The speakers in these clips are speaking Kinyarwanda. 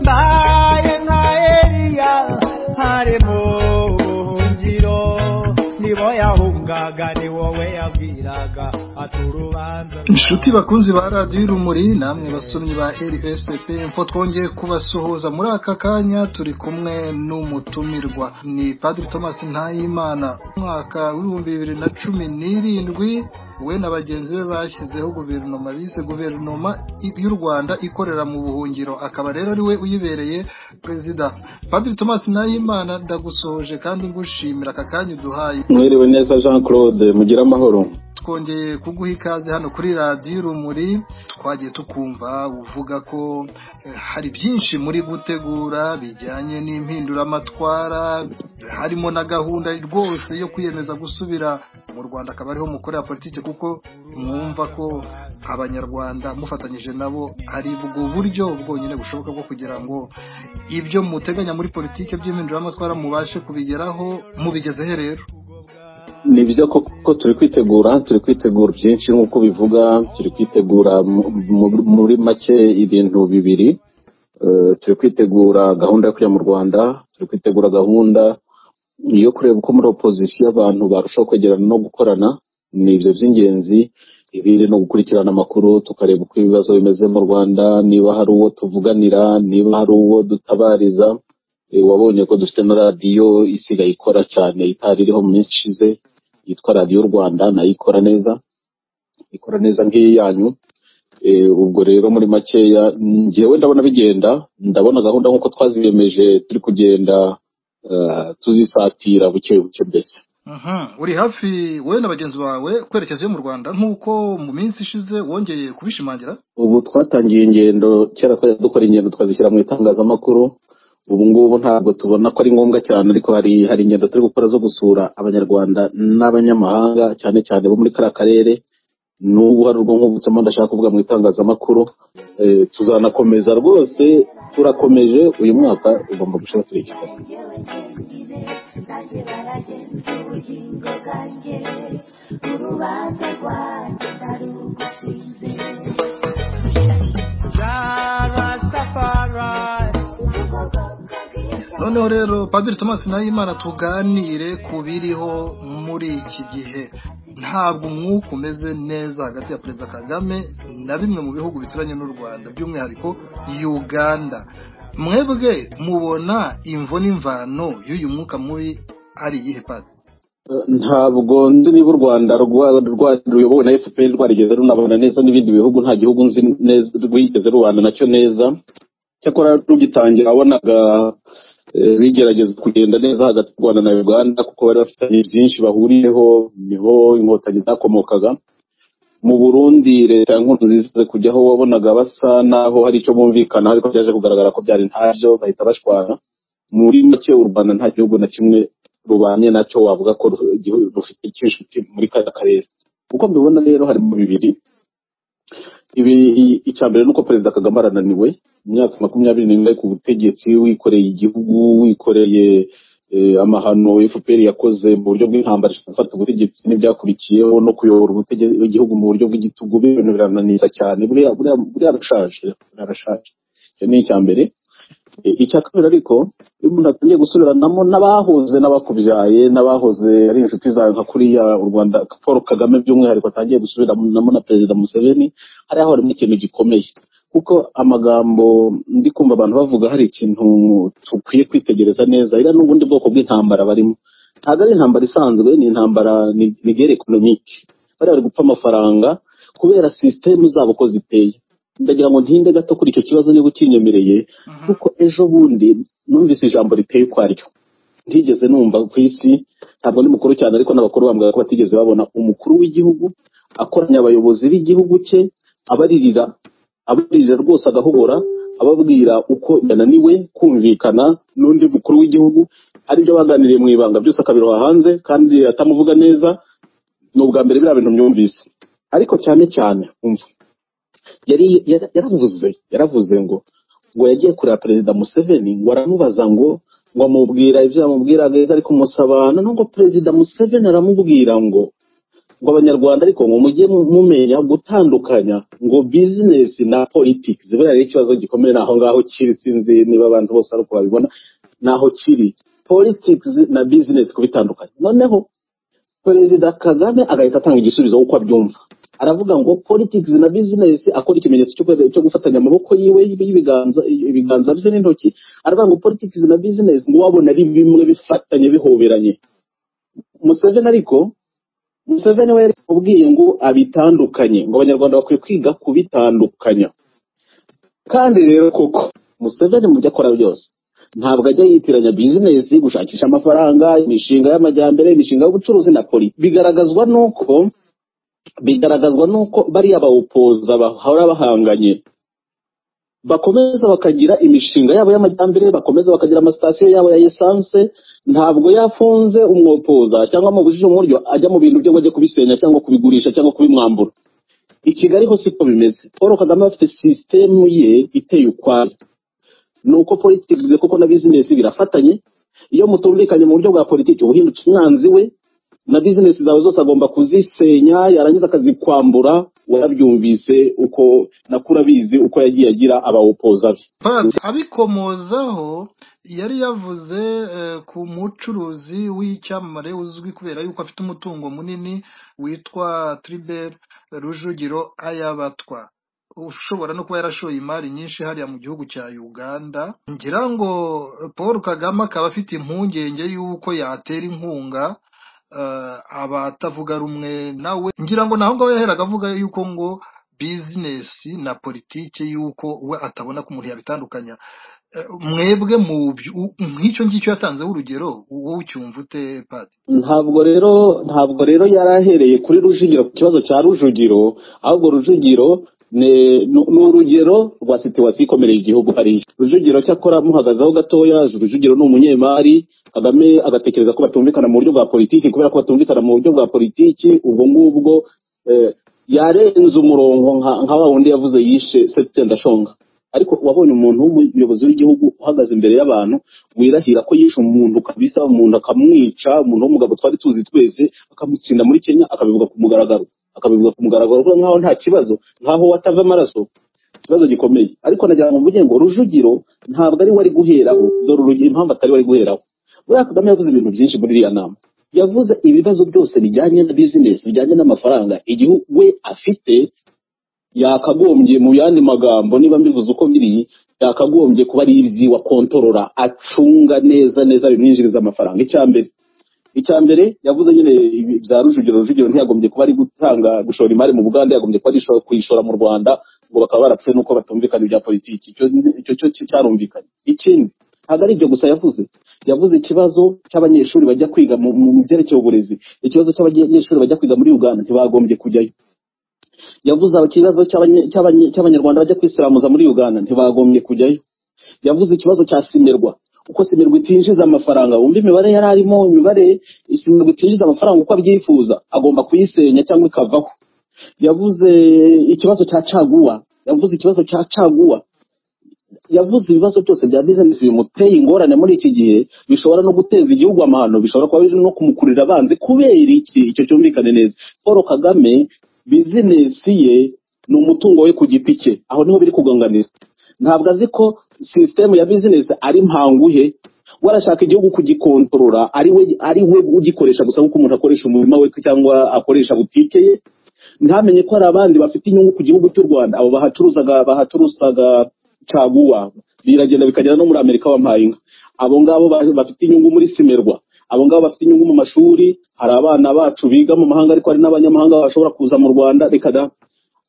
baye nka eliya ari mu ngiro nibo yahungaga ni wowe yabwiraga aturubanza inshuti bakunzi ba radiyo irumuri namwe basomyi ba rsp mfo twongeye kubasuhuza muri aka kanya turi kumwe n'umutumirwa ni padiri thomas ntayimana umwaka w'ibihumbi bibiri na cumi n'irindwi we na bagenzi be bashyizeho guverinoma bise guverinoma i- y'u rwanda ikorera mu buhungiro akaba rero ari we uyibereye perezida padiri thomas ntayimana ndagusohoje kandi ngushimira aka kanya uduhaye mwiriwe neza jean claude mugire amahoro twongeye kuguha ikaze hano kuri radiyo urumuri twagiye tukumva uvuga ko eh, hari byinshi muri gutegura bijyanye n'impinduramatwara harimo na gahunda rwose yo kwiyemeza gusubira mu rwanda akaba ariho mukorera politiki kuko mwumva ko abanyarwanda mufatanyije nabo ari ubwo buryo bwonyine bushoboka bwo kugira ngo ibyo muteganya muri politiki by'impinduramatwara mubashe kubigeraho mubigezehe rero ni byo koko turi kwitegura turi kwitegura byinshi nk'uko bivuga turi kwitegura mu- mu- muri make ibintu bibiri Eh, turi kwitegura gahunda yo kujya mu rwanda turi kwitegura gahunda yo kureba uko muri opozisiyo abantu barushaho kwegerana no gukorana ni ibyo by'ingenzi ibiri no gukurikirana amakuru tukareba uko ibibazo bimeze mu rwanda niba hari uwo tuvuganira niba hari uwo dutabariza Eh, wabonye ko dufite na radiyo isigaye ikora cyane itari iriho mu minsi ishize yitwa radiyo rwanda nayo ikora neza ikora neza nk'iyanyu Eh, ubwo rero muri makeya njyewe ndabona bigenda ndabona gahunda nk'uko twaziyemeje turi kugenda eh, tuzisatira buke buke mbese Aha, uri hafi wowe na bagenzi bawe kwerekeza iyo mu rwanda nk'uko mu minsi ishize wongeye kubishimangira ubu twatangiye ingendo kera twajya dukora ingendo twazishyira mu itangazamakuru ubu ngubu ntabwo tubona ko ari ngombwa cyane ariko hari hari ingendo turi gukora zo gusura abanyarwanda n'abanyamahanga cyane cyane bo muri kariya karere n'ubu hari urwo nkubutsemo ndashaka kuvuga mu itangazamakuru Eh, tuzanakomeza rwose turakomeje uyu mwaka ugomba gushaka turikikora bazajye baragenza ubugingo bwanjye urubanza rwanjye nari ugusize jarastafari noneho rero padiri thomas nahimana tuganire ku biriho muri iki gihe ntabwo umwuka umeze neza hagati ya perezida kagame na bimwe mu bihugu bituranye n'u rwanda by'umwihariko uganda mwebwe mubona imvo n'imvano y'uyu mwuka mubi ari iyihe padi ntabwo nzi niba u rwanda rwa- rwa- ruyobowe na fpr rwarigeze runabana neza n'ibindi bihugu nta gihugu nzi neza rwigeze rubana nacyo neza cyakora rugitangira wabonaga eh, bigerageza kugenda neza hagati y'u rwanda na uganda kuko bari bafitanye byinshi bahuriyeho niho inkotanyi zakomokaga mu burundi leta ya nkurunziza ize kujyaho wabonaga basa n'aho hari icyo bumvikana ariko byaje kugaragara ko byari ntabyo bahita bashwana muri make u rwanda nta gihugu na kimwe rubanye nacyo wavuga ko ru- igihu- rufite inshuti muri kariya karere uko mbibona rero harimo bibiri ibi icya mbere ni uko perezida kagame arananiwe mu myaka makumyabiri n'ine ku butegetsi wikoreye igihugu wikoreye eh, amahano fpr yakoze mu buryo bw'intambara ishaka gufata ubutegetsi n'ibyakurikiyeho no kuyobora ubutege- igihugu mu buryo bw'igitugu ibintu birananiza cyane buriya buriya- buriya arashaje arashaje icyo ni icya mbere Eh, icya kabiri ariko iyo umuntu atangiye gusubiranamo n'abahoze n'abakubyaye n'abahoze ari inshuti zawe nka kuriya u rwanda paul kagame by'umwihariko atangiye gusubiranamo na perezida museveni hariya harimo ikintu gikomeye kuko amagambo ndi kumva abantu bavuga hari ikintu dukwiye kwitegereza neza iriya ni ubundi bwoko bw'intambara barimo ntabwo ari intambara isanzwe ni intambara ni- ni guerre economique bariya bari gupfa amafaranga kubera sisitemu zabo uko ziteye ndagira ngo ntinde gato kuri icyo kibazo niba ukinyemereye kuko ejo bundi numvise ijambo riteye ukwaryo ntigeze numva ku isi ntabwo ndi mukuru cyane ariko n'abakuru bambwira ko batigeze babona umukuru w'igihugu akoranya abayobozi b'igihugu cye abaririra abaririra rwose agahobora ababwira uko yananiwe kumvikana n'undi mukuru w'igihugu aribyo baganiriye mu ibanga byose akabiroha hanze kandi atamuvuga neza ni ubwa mbere biriya bintu myumvise ariko cyane cyane umva yari yara- yaravuze yaravuze ngo ngo yagiye kureba perezida museveni ngo aramubaza ngo ngo amubwira ibyo yamubwiraga ejo ari kumusaba noneho ngo perezida museveni aramubwira ngo ngo abanyarwanda ariko ngo mujye mu- mumenya gutandukanya ngo bizinesi na politiki buriya rero ikibazo gikomeye ni aho ngaho kiri sinzi niba abantu bose ari uko babibona ni aho kiri politics na bizinesi kubitandukanya noneho perezida kagame agahita atanga igisubizo uko abyumva aravuga ngo politics na business akora ikimenyetso cyo kwe- cyo gufatanya amaboko yiwe y'ibiganza ibiganza bye n'intoki aravuga ngo politics na business ngo wabona ari bimwe bifatanye bihoberanye Museveni ariko Museveni we yari ubwiye ngo abitandukanye ngo abanyarwanda bakwiye kwiga kubitandukanya kandi rero koko Museveni mu byo akora byose ntabwo ajya yitiranya bizinesi gushakisha amafaranga imishinga y'amajyambere imishinga y'ubucuruzi na poli bigaragazwa n'uko bigaragazwa n'uko bariya bawupoza bahora bahanganye bakomeza bakagira imishinga yabo y'amajyambere bakomeza bakagira amasitasiyo yabo ya esanse ntabwo yafunze umwopoza cyangwa mu bujije umuryo ajya mu bintu byo ngo ajye kubisenya cyangwa kubigurisha cyangwa kubimwambura i kigali ho siko bimeze paul kagame afite sisitemu ye iteye ukwayo ni uko politics kuko na bizinesi birafatanye iyo mutumvikanye mu buryo bwa politiki ubuhinduka umwanzi we na bizinesi zawe zose agomba kuzisenya yarangiza akazikwambura warabyumvise uko nakura abizi uko yagiye agira abawupoza be But abikomozaho yari yavuze eh, ku mucuruzi w'icyamamare uzwi kubera yuko afite umutungo munini witwa Tribert Rujugiro Ayabatwa ushobora no kuba yarashoye imari nyinshi hariya mu gihugu cya Uganda ngira ngo eh, Paul Kagame akaba afite impungenge y'uko yatera inkunga eh, abatavuga rumwe nawe ngira ngo naho ngaho yaheraga avuga yuko ngo bizinesi na politiki y'uko we atabona ko umuntu yabitandukanya Eh, mwebwe mu byu- u- nk'icyo ngicyo yatanzeho urugero wowe ucyumva ute padi ntabwo rero ntabwo rero yari ahereye kuri rujugiro ku kibazo cya rujugiro ahubwo rujugiro ni ni- ni urugero rwa situwasiyo ikomereye igihugu hariya rujugiro cyakora muhagazeho gatoya rujugiro ni umunyemari kagame agatekereza ko batumvikana mu buryo bwa politiki kubera ko batumvikana mu buryo bwa politiki ubwo ngubwo eh, yarenze umurongo nka nka wa wundi yavuze yishe setsendashonga ariko wabonye umuntu w'umuyobozi w'igihugu uhagaze imbere y'abantu wirahira ko yishe umuntu kabisa umuntu akamwica umuntu w'umugabo twari tuzi twese akamutsinda muri kenya akabivuga ku mugaragaro akabivuga ku mugaragaro kuko nkaho nta kibazo nkaho watava amaraso ikibazo gikomeye ariko nagira ngo mvuge ngo rujugiro ntabwo ari we ari guheraho dore urugero impamvu atari we ari guheraho buriya kagame yavuze ibintu byinshi muri iriya nama yavuze ibibazo byose bijyanye na bizinesi bijyanye n'amafaranga igihugu we afite yakagombye mu yandi magambo niba mbivuze uko biri yakagombye kuba ari iby'iwa kontorora acunga neza neza bimwinjiriza amafaranga icya mbere icya mbere yavuze nyine ibi- bya rujugiro rujugiro ntiyagombye kuba ari gutanga gushora imari mu buganda yagombye kuba ari isho- kuyishora mu rwanda ngo bakaba barapfuye nuko batumvikana ibya politiki icyo icyo cyo cyo cyarumvikanye ikindi ntabwo ari ibyo gusa yavuze yavuze ikibazo cy'abanyeshuri bajya kwiga mu mu- mu byerekeye uburezi ikibazo cy'abanyeshuri bajya kwiga muri uganda ntibagombye kujyayo yavuze ikibazo cy'abanye- cy'abanye- cy'abanyarwanda bajya kwisiramuza muri uganda ntibagombye kujyayo yavuze ikibazo cya simerwa uko simerwa itinjiza amafaranga wumva imibare yari arimo imibare simerwa itinjiza amafaranga uko abyifuza agomba kuyisenya cyangwa ikavaho yavuze ikibazo cya caguwa yavuze ikibazo cya caguwa yavuze ibibazo byose bya bizinesi bimuteye ingorane muri iki gihe bishobora no guteza igihugu amahano bishobora kuba biri no kumukurira abanzi kubera iki icyo cyumvikane neza paul kagame bizinesi ye ni umutungo we ku giti cye aho niho biri kuganganira ntabwo azi ko sisitemu ya bizinesi ari mpanguhe we arashaka igihugu kugikontorora ari we ari we ugikoresha gusa nk'uko umuntu akoresha umurima we cyangwa akoresha butike ye ntamenye ko hari abandi bafite inyungu ku gihugu cy'u rwanda abo bahacuruzaga bahacuruzaga caguwa biragenda bikagera no muri amerika wampaye inka abo ngabo ba- bafite inyungu muri simerwa abo ngabo bafite inyungu mu mashuri hari abana bacu biga mu mahanga ariko hari n'abanyamahanga bashobora kuza mu rwanda reka da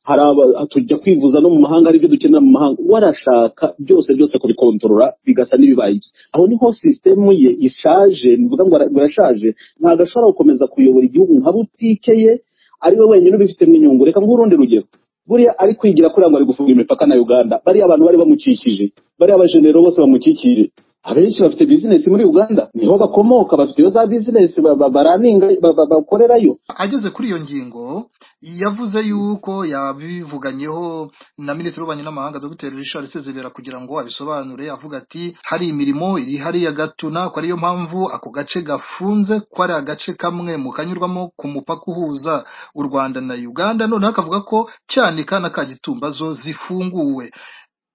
hari aba- tujya kwivuza no mu mahanga aribyo dukenera mu mahanga warashaka byose byose kubikontorora bigasa n'ibibaye ibye aho niho sisitemu ye ishaje nivuga ngo ara- ngo yashaje ntabwo ashobora gukomeza kuyobora igihugu nka butike ye ari we wenyine ubifitemo inyungu reka nguhe urundi rugero buriya ari kwigira kuri ngo ari gufunga imipaka na uganda bariya abantu bari bamukikije bariya abajenero bose bamukikije abenshi bafite bizinesi muri uganda niho bakomoka bafite iyo za bizinesi ba- ba- baraninga ba- ba- bakorerayo ageze kuri iyo ngingo yavuze yuko yabivuganyeho na minisitiri w'ububanyi n'amahanga dr richard sezibera kugira ngo abisobanure avuga ati hari imirimo iri hariya gatuna ko ariyo mpamvu ako gace gafunze ko ari agace kamwe mu kanyurwamo ku mupaka uhuza u rwanda na uganda noneho akavuga ko cyanika na kagitumba zo zifunguwe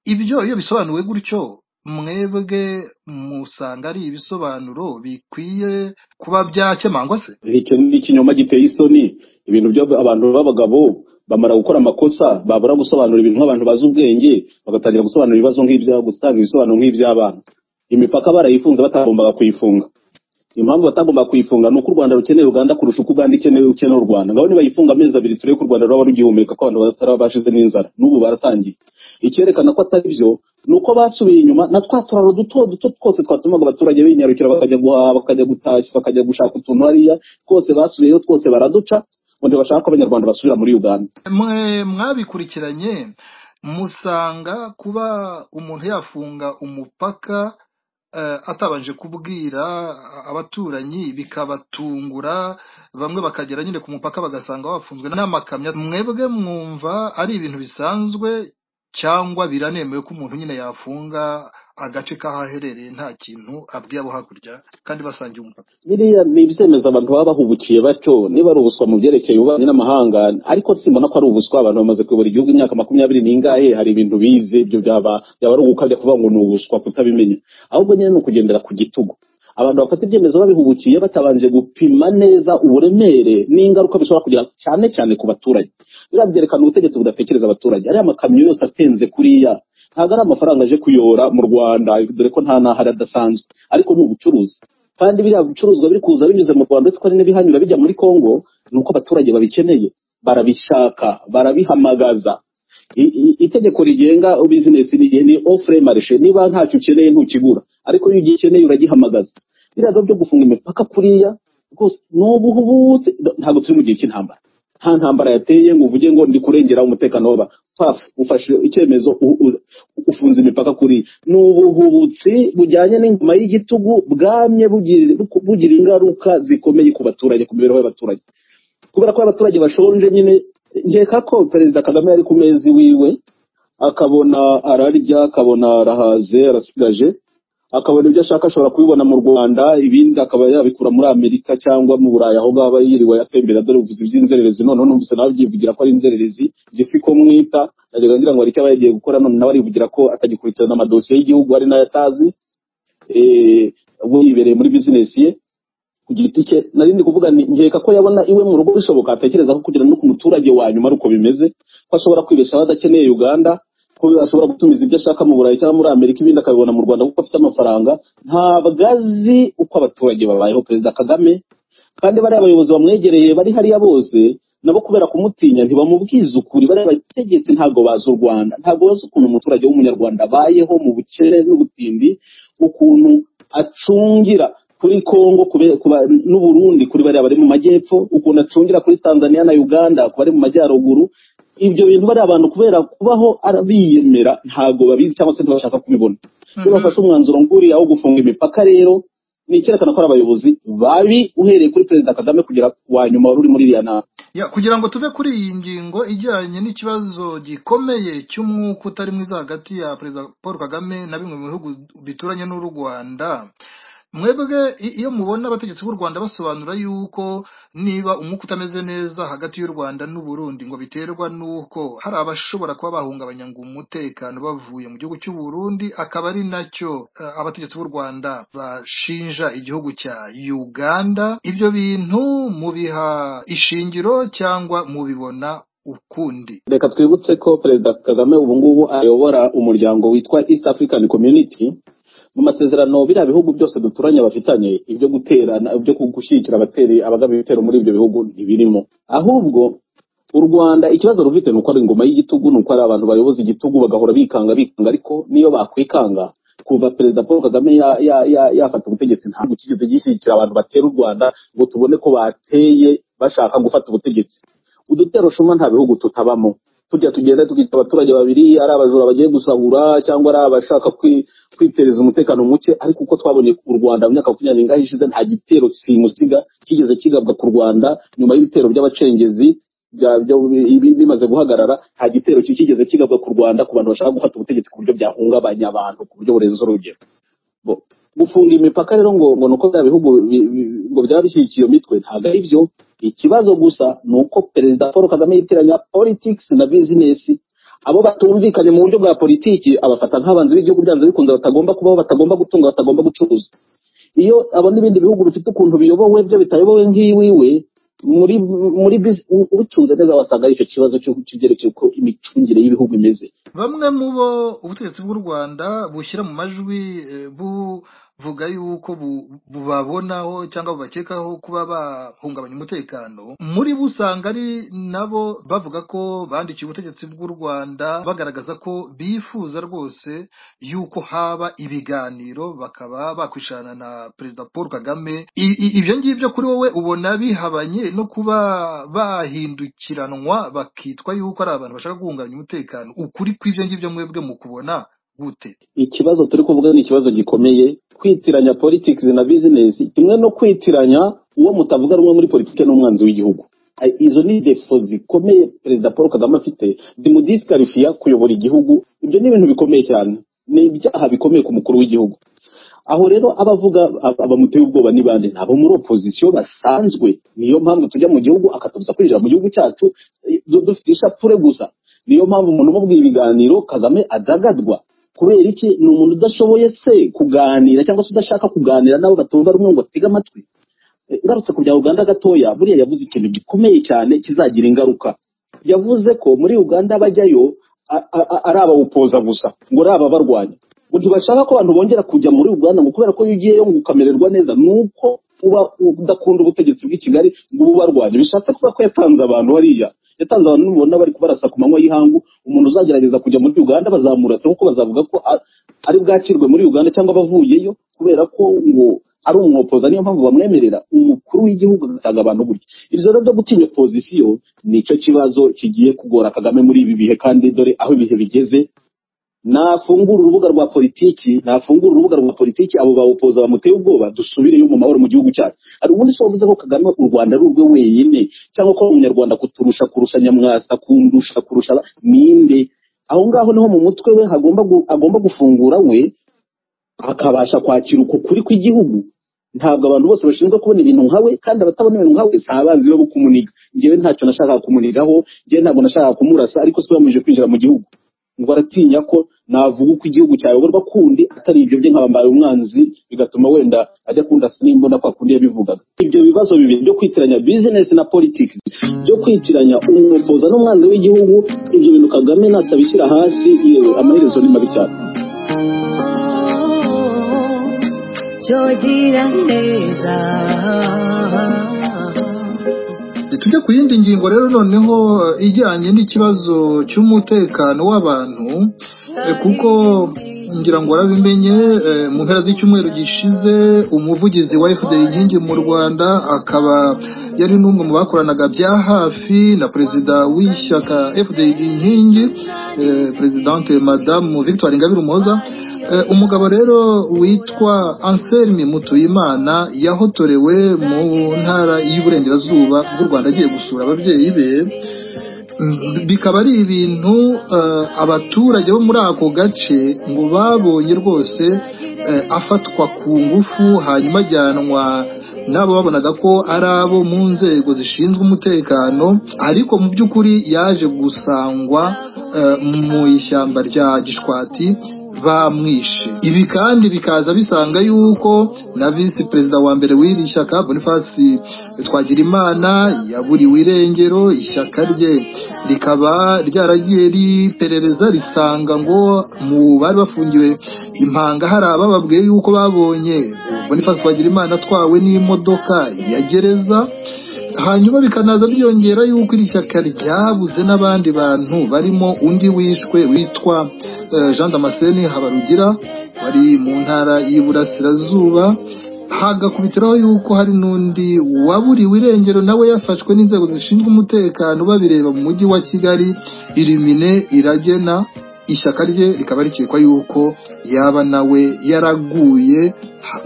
ibyo iyo bisobanuwe gutyo mwebwe musanga ari ibisobanuro bikwiye kuba byakemangwa se icyo ni ikinyoma giteye isoni ibintu byo abantu b'abagabo bamara gukora amakosa babura gusobanura ibintu nk'abantu bazi ubwenge bagatangira gusobanura ibibazo nk'ibya gutanga ibisobanuro nk'iby'abana imipaka barayifunze batagombaga kuyifunga impamvu batagomba kuyifunga ni uko u rwanda rukeneye uganda kurusha uko uganda ikeneye ukeneye u rwanda ngaho nibayifunga amezi abiri turebe ko u rwanda rwaba rugihumeka ko abantu bataraba bashize n'inzara n'ubu baratangiye icyerekana ko atari byo ni uko basubiye inyuma na twa turaro duto duto twose twatumaga abaturage binyarukira bakajya guhaha bakajya gutashya bakajya gushaka utuntu hariya twose basubiyeyo twose baraduca ngo ntibashaka ko abanyarwanda basubira muri uganda mwe mwabikurikiranye musanga kuba umuntu yafunga umupaka eh, atabanje kubwira abaturanyi bikabatungura bamwe bakagera nyine ku mupaka bagasanga bafunzwe n'amakamyo mwebwe mwumva ari ibintu bisanzwe cyangwa biranemewe ko umuntu nyine yafunga agace k'ahaherereye nta kintu abwiye abo hakurya kandi basangiye umupaka biriya ni ibyemeza abantu baba bahubukiye batyo niba ari ubuswa mu byerekeye ububanyi n'amahanga ariko simbona ko ari ubuswa abantu bamaze kuyobora igihugu imyaka makumyabiri n'ingahe hari ibintu bize ibyo byaba byaba ari ugukabya kuvuga ngo ni ubuswa kutabimenya ahubwo nyine ni ukugendera ku gitugu abantu bafata ibyemezo babihubukiye batabanje gupima neza uburemere n'ingaruka bishobora kugira cyane cyane ku baturage biriya byerekana ubutegetsi budatekereza abaturage ariya makamyo yose atenze kuriya ntabwo ari amafaranga aje kuyora mu rwanda dore ko nta n'ahari adasanzwe ariko ni ubucuruzi kandi biriya bicuruzwa biri kuza binyuze mu rwanda uretse ko hari n'ibihanyura bijya muri congo ni uko abaturage babikeneye barabishaka barabihamagaza I- i- itegeko rigenga bizinesi ni ofure marishe niba ntacyo ukeneye ntukigura ariko iyo ugikeneye uragihamagaza biriya rero byo gufunga imipaka kuriya rwose ni ubuhubutse ntabwo turi mu gihe cy'intambara nta ntambara yateye ngo uvuge ngo ndi kurengera umutekano w'aba paf ufashe icyemezo u- u- ufunze imipaka kuri ni ubuhubutsi bujyanye n'ingoma y'igitugu bwamye bugira bugira ingaruka zikomeye ku baturage ku mibereho y'abaturage kubera ko abaturage bashonje nyine nkeka ko perezida kagame yari ku mezi wiwe akabona ararya akabona arahaze arasigaje akabona ibyo ashaka ashobora kubibona mu rwanda ibindi akaba yabikura muri amerika cyangwa mu burayi aho ngaba yiriwe atembera dore uvuze iby'inzererezi noneho numvise nawe abyivugira ko ari inzererezi ibyo si ko mwita najyaga ngira ngo hari icyo aba yagiye gukora none nawe arivugira ko atagikurikirana amadosiye y'igihugu ari nayo atazi eh, we yibereye muri bizinesi ye ku giti cye nari ndi kuvuga nti nkeka ko yabona iwe mu rugo bishoboka atekereza ko kugira no ku muturage wa nyuma ari uko bimeze ko ashobora kwibeshaho adakeneye uganda ko ashobora gutumiza ibyo ashaka mu burayi cyangwa muri amerika ibindi akabibona mu rwanda kuko afite amafaranga ntabwo azi uko abaturage babayeho perezida kagame kandi bariya bayobozi bamwegereye bari hariya bose nabo kubera kumutinya ntibamubwiza ukuri bariya bategetsi ntabwo bazi u rwanda ntabwo bazi ukuntu umuturage w'umunyarwanda abayeho mu bukene n'ubutindi ukuntu acungira kuri congo kube- kuba- n'u burundi kuri bariya bari mu majyepfo ukuntu acungira kuri tanzania na uganda ku bari mu majyaruguru ibyo bintu bariya bantu kubera kubaho arabiyemera ntabwo babizi cyangwa se ntibashaka kubibona iyo bafashe umwanzuro nguriya wo gufunga imipaka rero ni icyerekana ko ari abayobozi babi uhereye kuri perezida kagame kugera ku wa nyuma wari uri muri iriya nama Ya, kugira ngo tuve kuri iyi ngingo ijyanye n'ikibazo gikomeye cy'umwuka utari mwiza hagati ya perezida paul kagame na bimwe mu bihugu bituranye n'u rwanda mwebwe i- iyo mubona abategetsi b'u rwanda basobanura yuko niba umwuka utameze neza hagati y'u rwanda n'u burundi ngo biterwa n'uko hari abashobora kuba bahungabanya ngo umutekano bavuye mu gihugu cy'u burundi akaba ari nacyo eh, abategetsi b'u rwanda bashinja igihugu cya uganda ibyo bintu mubiha ishingiro cyangwa mubibona ukundi reka twibutse ko perezida kagame ubu ngubu ayobora umuryango witwa east african community mu masezerano biriya bihugu byose duturanye bafitanye ibyo guterana ibyo gushyigikira abateri abagaba ibitero muri ibyo bihugu ntibirimo ahubwo u rwanda ikibazo rufite ni uko ari ingoma y'igitugu ni uko ari abantu bayoboza igitugu bagahora bikanga bikanga ariko niyo bakwikanga kuva perezida paul kagame ya- ya- ya- yafata ubutegetsi ntabwo kigeze gishyigikira abantu batera u rwanda ngo tubone ko bateye bashaka gufata ubutegetsi udutero shuma nta bihugu tutabamo tujya tugenda tukica abaturage babiri ari abajura bagiye gusahura cyangwa ari abashaka kwi- kwitereza umutekano muke ariko uko twabonye u rwanda mu myaka makumyabiri n'ingahe ishize nta gitero simusiga kigeze kigabwa ku rwanda nyuma y'ibitero by'abacengezi bya- byo- bi- bimaze guhagarara nta gitero ki- kigeze kigabwa ku rwanda ku bantu bashaka gufata ubutegetsi ku buryo byahungabanya abantu ku buryo burenze urugero Bo- gufunga imipaka rero ngo ngo nuko bya bihugu bi- bi- ngo byaba bishyigikiye iyo mitwe ntabwo ari byo ikibazo gusa ni uko perezida paul kagame yitiranya politics na business abo batumvikanye mu buryo bwa politiki abafata nk'abanzi b'igihugu byanze bikunze batagomba kubaho batagomba gutunga batagomba gucuruza iyo abo n'ibindi bihugu bifite ukuntu biyobowe byo bitayobowe nk'iwiwe muri muri bus- u- ubicunze neza wasanga ari icyo kibazo cy'u- cy'ibyerekeye uko imicungire y'ibihugu imeze bamwe mu bo ubutegetsi bw'u rwanda bushyira mu majwi eh, buvuga yuko bu- bubabonaho cyangwa bubakekaho kuba bahungabanya umutekano muri bo usanga ari nabo bavuga ko bandikiye ubutegetsi bw'u rwanda bagaragaza ko bifuza rwose yuko haba ibiganiro bakaba bakwishana na perezida paul kagame I- i- ibyo ngibyo kuri wowe ubona bihabanye no kuba bahindukiranwa bakitwa yuko ari abantu bashaka guhungabanya umutekano ukuri kw'ibyo ngibyo mwebwe mu kubona gute ikibazo turi kuvuga ni ikibazo gikomeye kwitiranya politics na business kimwe no kwitiranya uwo mutavuga rumwe muri politiki n'umwanzi w'igihugu Ay, izo ni defo zikomeye perezida paul kagame afite zimudisqualifiya kuyobora igihugu ibyo ni ibintu bikomeye cyane ni ibyaha bikomeye ku mukuru w'igihugu aho rero abavuga ab- abamuteye ubwoba ni bande ni abo muri opozisiyo basanzwe niyo mpamvu tujya mu gihugu akatubuza kwinjira mu gihugu cyacu eh, du- dufite ishapure gusa niyo mpamvu umuntu umubwiye ibiganiro kagame adagadwa kubera iki ni umuntu udashoboye se kuganira cyangwa se udashaka kuganira n'abo batumva rumwe ngo batege amatwi Eh, ngarutse ku bya uganda gatoya buriya yavuze ikintu gikomeye cyane kizagira ingaruka yavuze ko muri uganda bajyayo a- a- a- ari abawupoza gusa ngo ari ababarwanya ngo ntibashaka ko abantu bongera kujya muri uganda ngo kubera ko iyo ugiyeyo ngo ukamererwa neza ni uko uba udakunda ubutegetsi bw'i kigali ngo ube ubarwanya bishatse kuba ko yatanze abantu hariya yatanze abantu mubona bari kubarasa ku manywa y'ihangu umuntu uzagerageza kujya muri uganda bazamurasa kuko bazavuga ko a- ari bwakirwe muri uganda cyangwa abavuyeyo kubera ko ngo ari umwopoza niyo mpamvu bamwemerera umukuru w'igihugu agatanga abantu gutya ibyo rero byo gutinya opozisiyo nicyo kibazo kigiye kugora kagame muri ibi bihe kandi dore aho ibihe bigeze nafungura urubuga rwa politiki nafungura urubuga rwa politiki abo bawupoza bamuteye ubwoba dusubireyo mu mahoro mu gihugu cyacu hari ubundi si wavuze ko kagame u rwanda ari urwe wenyine cyangwa ko umunyarwanda kuturusha kurusha nyamwasa kundusha kurusha aba- ninde aho ngaho niho mu mutwe we hagomba gu- agomba gufungura we akabasha kwakira uko kuri kw'igihugu ntabwo abantu bose bashinzwe kubona ibintu nkawe kandi abatabona ibintu nkawe si abanzi be bo kumuniga njyewe ntacyo nashakaga kumunigaho njyewe ntabwo nashakaga kumurasa ariko si we wamubujije kwinjira mu gihugu ngo aratinya ko navuga uko igihugu cyayoborwa kundi atari ibyo bye nkabambaye umwanzi bigatuma wenda ajya kunda nimbona kwa kundi yabivugaga ibyo bibazo bibiri byo kwitiranya business na politics byo kwitiranya umwupoza n'umwanzi w'igihugu ibyo bintu kagame natabishyira hasi yewe amaherezo ni mabi cyane jogira neza tujya ku yindi ngingo rero noneho ijyanye n'ikibazo cy'umutekano w'abantu eh, kuko ngira ngo warabimenye eh, mu mpera z'icyumweru gishize umuvugizi wa fda inkingi mu rwanda akaba yari n'umwe mu bakoranaga bya hafi na perezida w'ishyaka fda inkingi eh, perezidante madamu victoire ingabire umuhoza Eh, umugabo rero witwa anselme mutuyimana yahotorewe mu ntara y'uburengerazuba bw'u rwanda agiye gusura ababyeyi be Mm, bikaba ari ibintu eh, abaturage bo muri ako gace ngo babonye rwose eh, afatwa ku ngufu hanyuma ajyanwa n'abo babonaga ko ari abo mu nzego zishinzwe umutekano ariko mu by'ukuri yaje gusangwa eh, mu ishyamba rya gishwati bamwishe ibi kandi bikaza bisanga yuko na visi perezida wa mbere w'iri shyaka bonifasi twagirimana yaburiwe irengero ishyaka rye rikaba ryaragiye riperereza risanga ngo mu bari bafungiwe impanga hari abababwiye yuko babonye bonifasi twagirimana atwawe n'imodoka ya gereza hanyuma bikanaza byongera yuko iri shyaka ryabuze n'abandi bantu barimo undi wishwe witwa eh, jean damascene habarugira wari mu ntara y'iburasirazuba hagakubitiraho yuko hari n'undi waburiwe irengero nawe yafashwe n'inzego zishinzwe umutekano babireba mu mujyi wa kigali irimine iragena ishyaka rye rikaba rikekwa yuko yaba nawe yaraguye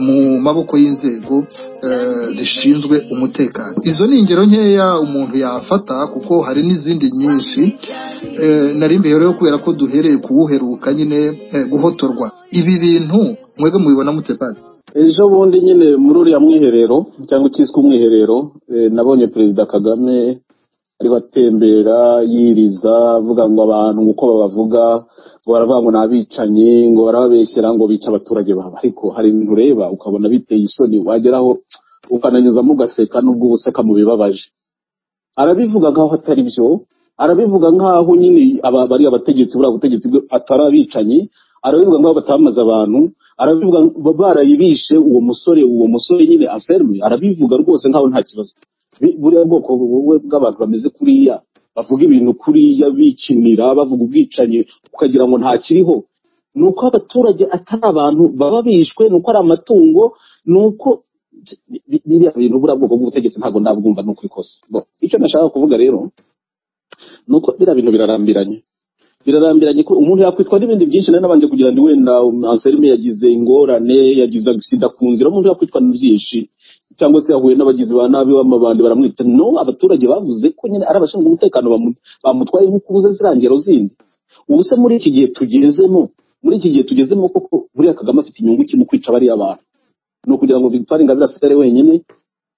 mu maboko y'inzego eh, zishinzwe umutekano izo ni ingero nkeya umuntu yafata kuko hari n'izindi nyinshi Eh, nari imbere rero kubera ko duhereye kuwuheruka nyine eh, guhotorwa ibi bintu mwebwe mubibona mute pari ejo bundi nyine muri uriya mwiherero cyangwa icyiswe umwiherero eh, nabonye perezida kagame ariho atembera yiriza avuga ngo abantu uko babavuga ngo baravuga ngo ni abicanyi ngo barababeshyera ngo bica abaturage babo ariko hari ibintu ureba ukabona biteye isoni wageraho ukananyuzamo ugaseka n'ubwo uba useka mu bibabaje arabivuga nk'aho atari byo arabivuga nk'aho nyine aba- bari abategetsi buriya butegetsi bwe atari abicanyi arabivuga nk'aho batamaze abantu arabivuga ba- barayibishe uwo musore uwo musore nyine aserwe arabivuga rwose nk'aho nta kibazo Bi- buriya bwoko bu- bu- bw'abantu bameze kuriya bavuga ibintu kuriya bikinira bavuga ubwicanyi ukagira ngo nta kiriho ni uko abaturage atari abantu baba bishwe ni uko ari amatungo ni uko bi- bi- biriya bintu buriya bwoko bw'ubutegetsi ntabwo ndabwumva ni ukubikosa Bo, icyo nashaka kuvuga rero nuko biriya bintu birarambiranye birarambiranye ko umuntu yakwitwa n'ibindi byinshi nari nabanje kugira ngo wenda anselme yagize ingorane yagize agisida ku nzira umuntu yakwitwa na byinshi cyangwa se yahuye n'abagizi ba nabi b'amabandi baramwita no abaturage bavuze ko nyine ari abashinzwe umutekano bamu- bamutwaye nk'uko ubuze ziriya ngero zindi ubu se muri iki gihe tugezemo muri iki gihe tugezemo koko buriya kagame afite inyungu ki mu kwica bariya bantu ni ukugira ngo victoire ingabire asigare wenyine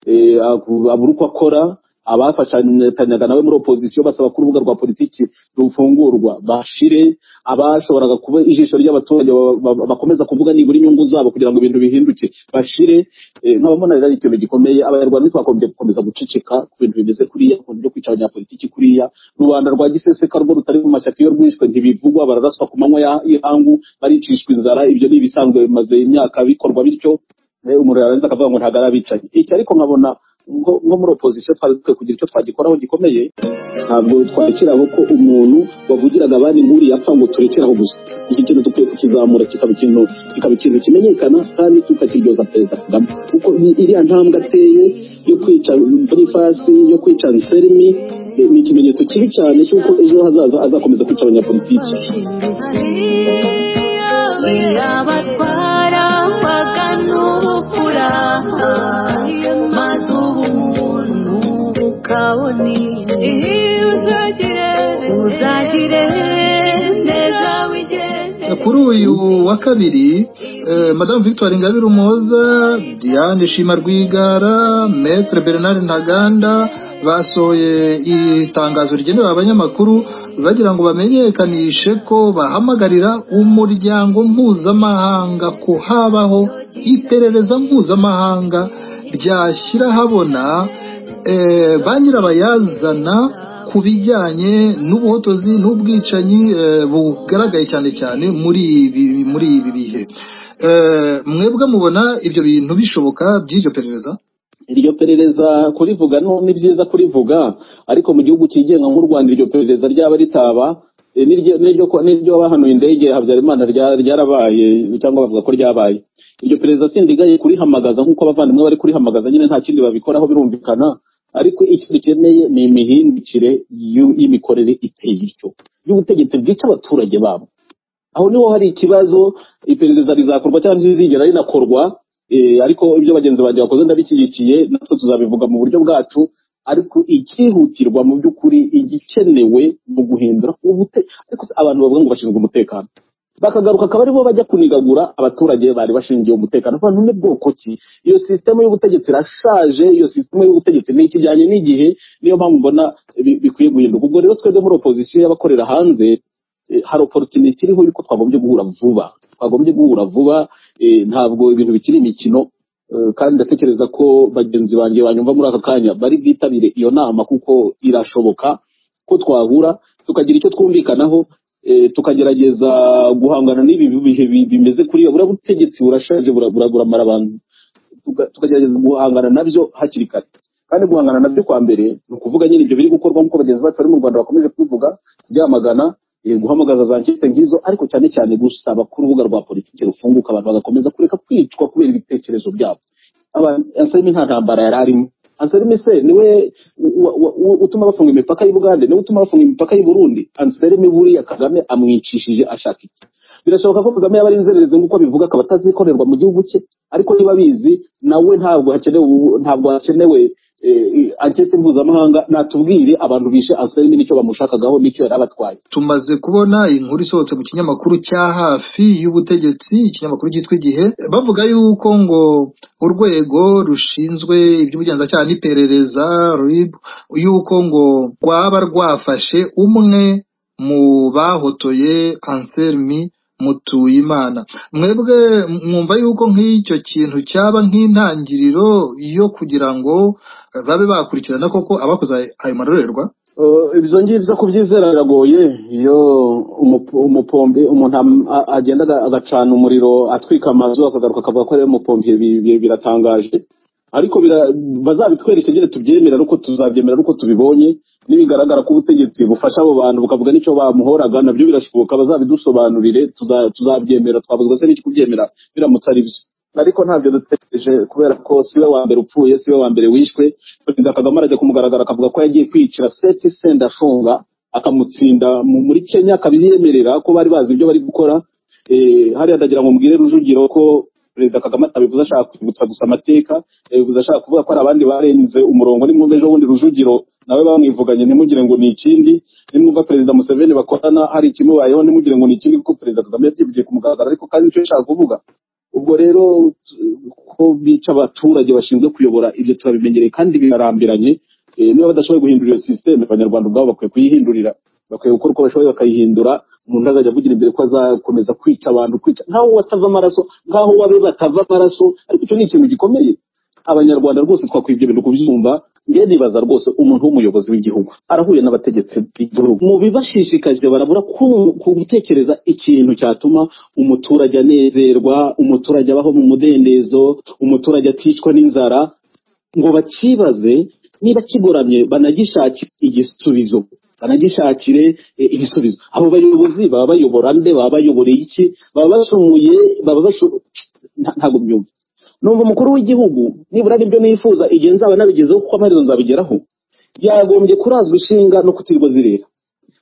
eh, aku- abura uko akora abafashanyaga nawe muri opozisiyo basaba ko urubuga rwa politiki rufungurwa bashire abashoboraga kuba ijisho ry'abaturage ba- ba- bakomeza kuvuga nibura inyungu zabo kugira ngo ibintu bihinduke bashire Eh, nkabamona rero ari ikintu gikomeye abanyarwanda ntitwagombye gukomeza guceceka ku bintu bimeze kuriya ku bintu byo kwica abanyapolitiki kuriya rubanda rwa giseseka rwo rutari mu mashyaka iyo rwishwe ntibivugwa bararaswa ku manywa ya- y'ihangu baricishwa inzara ibyo ni ibisanzwe bimaze imyaka bikorwa bityo Eh, umuntu yarangiza akavuga ngo ntabwo ari abicanyi iki ariko nkabona ngo- nko muri opozisiyo twari dukwiye kugira icyo twagikoraho gikomeye ntabwo twakiraho ko umuntu wavugiraga abandi nk'uri yapfa ngo turekeraho gusa iki kintu dukwiye kukizamura kikaba ikintu kikaba ikintu kimenyekana kandi tukakiryoza perezida kagame kuko i- iriya ntambwe ateye yo kwica bonifasi yo kwica nserimi eh, ni ikimenyetso kibi cyane cy'uko ejo hazaza azakomeza kwica abanyapolitiki abatwara bakanubupfura maze ubumuntu ukabona iyo uzagire uzagire neza wigende kuri uyu wa kabiri eh, madamu victoire ingabire umuhoza diane shima rwigara metre bernard ntaganda basohoye itangazo rigenewe abanyamakuru bagira ngo bamenyekanishe ko bahamagarira umuryango mpuzamahanga ko habaho iperereza mpuzamahanga ryashyira habona eh, ba nyirabayazana ku bijyanye n'ubuhotozi n'ubwicanyi eh, bugaragaye cyane cyane muri ibi muri ibi bihe Eh, mwebwe mubona ibyo bintu bishoboka by'iryo perereza iryo perereza kurivuga no ni byiza kurivuga ariko mu gihugu cyigenga nk'u rwanda iryo perereza ryaba ritaba eh, n'iryo- n'iryo n'iryo bahanuye indege ya habyarimana rya- ryarabaye cyangwa bavuga ko ryabaye iryo perereza sindigaye kurihamagaza nk'uko abavandimwe bari kurihamagaza nyine nta kindi babikoraho birumvikana ariko icyo dukeneye ni imihindukire y'u- y'imikorere iteye ityo y'ubutegetsi bwica abaturage babo aho niho hari ikibazo iperereza rizakorwa cyangwa rizigera rinakorwa eh, ariko ibyo bagenzi banjye bakoze ndabishyigikiye natwe tuzabivuga mu buryo bwacu ariko icyihutirwa mu by'ukuri igikenewe mu guhindura ubute ariko se abantu bavuga ngo bashinzwe umutekano bakagaruka akaba aribo bajya kunigagura abaturage bari bashingiye umutekano abantu ni bwoko ki iyo sisitemu y'ubutegetsi irashaje iyo sisitemu y'ubutegetsi ni ikijyanye n'igihe niyo mpamvu mbona bi- bikwiye guhinduka ubwo rero twebwe muri opozisiyo y'abakorera hanze eh, hari opportunity iriho yuko twagombye guhura vuba twagombye guhura vuba eh, ntabwo ibintu bikiri imikino eh, kandi ndatekereza ko bagenzi banjye banyumva muri aka kanya bari bwitabire iyo nama kuko irashoboka ko twahura tukagira icyo twumvikanaho eh, tukagerageza guhangana n'ibi bihe bi- bimeze kuriya buriya butegetsi burashaje bura- bura- buramara abantu tuka- tukagerageza guhangana nabyo hakiri kare kandi guhangana nabyo kwa mbere ni ukuvuga nyine ibyo biri gukorwa nk'uko bagenzi bacu bari mu rwanda bakomeje kubivuga kubyamagana eh, guhamagaza za nkete nk'izo ariko cyane cyane gusaba ko urubuga rwa politiki rufunguka abantu bagakomeza kureka kwicwa kubera ibitekerezo byabo anselme nta ntambara yari arimo anselme se niwe wa- wa- wa- utuma bafunga imipaka y'u bugande niwe utuma bafunga imipaka y'u burundi anselme buriya kagame amwicishije ashaka iki birashoboka ko kagame yaba ari inzererezi nk'uko abivuga akaba atazikorerwa mu gihugu cye ariko niba abizi nawe ntabwo hakenewe ubu- ntabwo hakenewe eh, ankete mpuzamahanga natubwire abantu bishe anselme nicyo bamushakagaho nicyo yari abatwaye tumaze kubona inkuru isohotse mu kinyamakuru cya hafi y'ubutegetsi ikinyamakuru cyitwa igihe bavuga yuko ngo urwego rushinzwe iby'ubugenzacyaha n'iperereza RIB yuko ngo rwaba rwafashe umwe mu bahotoye anselmi mutuyimana mwebwe mwumva yuko nk'icyo kintu cyaba nk'intangiriro yo kugira ngo babe bakurikirana koko abakoze ayo marorerwa Eh, ibyo ngibyo kubyizera biragoye iyo umup- umupombe umuntu am- a- agenda aga- agacana umuriro atwika amazu akagaruka akavuga ko ari umupombe biratangaje ariko bira- bazabitwereke nyine tubyemera nuko tuzabyemera nuko tubibonye nibigaragara ko ubutegetsi bufasha abo bantu bukavuga n'icyo bamuhoraga nabyo birashoboka bazabidusobanurire tuza- tuzabyemera twabuze se n'iki kubyemera biramutse ari byo ariko ntabyo dutegereje kubera ko siwe wa mbere upfuye siwe wa mbere wishwe perezida kagame arajya kumugaragara akavuga ko yagiye kwicira seti senda afunga akamutsinda mu- muri kenya akabyemerera ko bari bazi ibyo bari gukora Eh, hariya ndagira ngo mbwire rujugiro ko perezida kagame atabivuze ashaka kwibutsa gusa amateka yabivuze ashaka kuvuga ko hari abandi barenze umurongo nimwumva ejo bundi rujugiro nawe bamwivuganye ntimugire ngo ni ikindi nimwumva perezida museveni bakorana hari ikimubayeho ntimugire ngo ni ikindi kuko perezida kagame yabyivugiye ku mugaragaro ariko kandi nicyo yashaka kuvuga ubwo rero t- ko bica abaturage bashinzwe kuyobora ibyo turabimenyereye kandi birarambiranye Eh, niba badashoboye guhindura iyo sisiteme abanyarwanda ubwabo bakwiye kuyihindurira bakwiye gukora uko bashoboye bakayihindura umuntu azajya avugira imbere ko azakomeza kwica abantu kwica nk'aho watava amaraso nk'aho wabe batava amaraso ariko icyo ni ikintu gikomeye abanyarwanda rwose twakwiye ibyo bintu kubyumva njye nibaza rwose umuntu w'umuyobozi w'igihugu arahuye n'abategetsi b'igihugu mu bibashishikaje barabura ku- ku gutekereza ikintu cyatuma umuturage anezerwa umuturage abaho mu mudendezo umuturage aticwa n'inzara ngo bakibaze niba kigoramye banagishakire igisubizo banagishakire eh, ibisubizo abo bayobozi baba bayobora nde baba bayoboreye iki baba bashoboye baba bashoboye ntabwo byumva numva umukuru w'igihugu nibura nibyo nifuza igihe nzaba nabigezeho kuko amaherezo nzabigeraho yagombye kurazwa ishinga no kutirwa zirira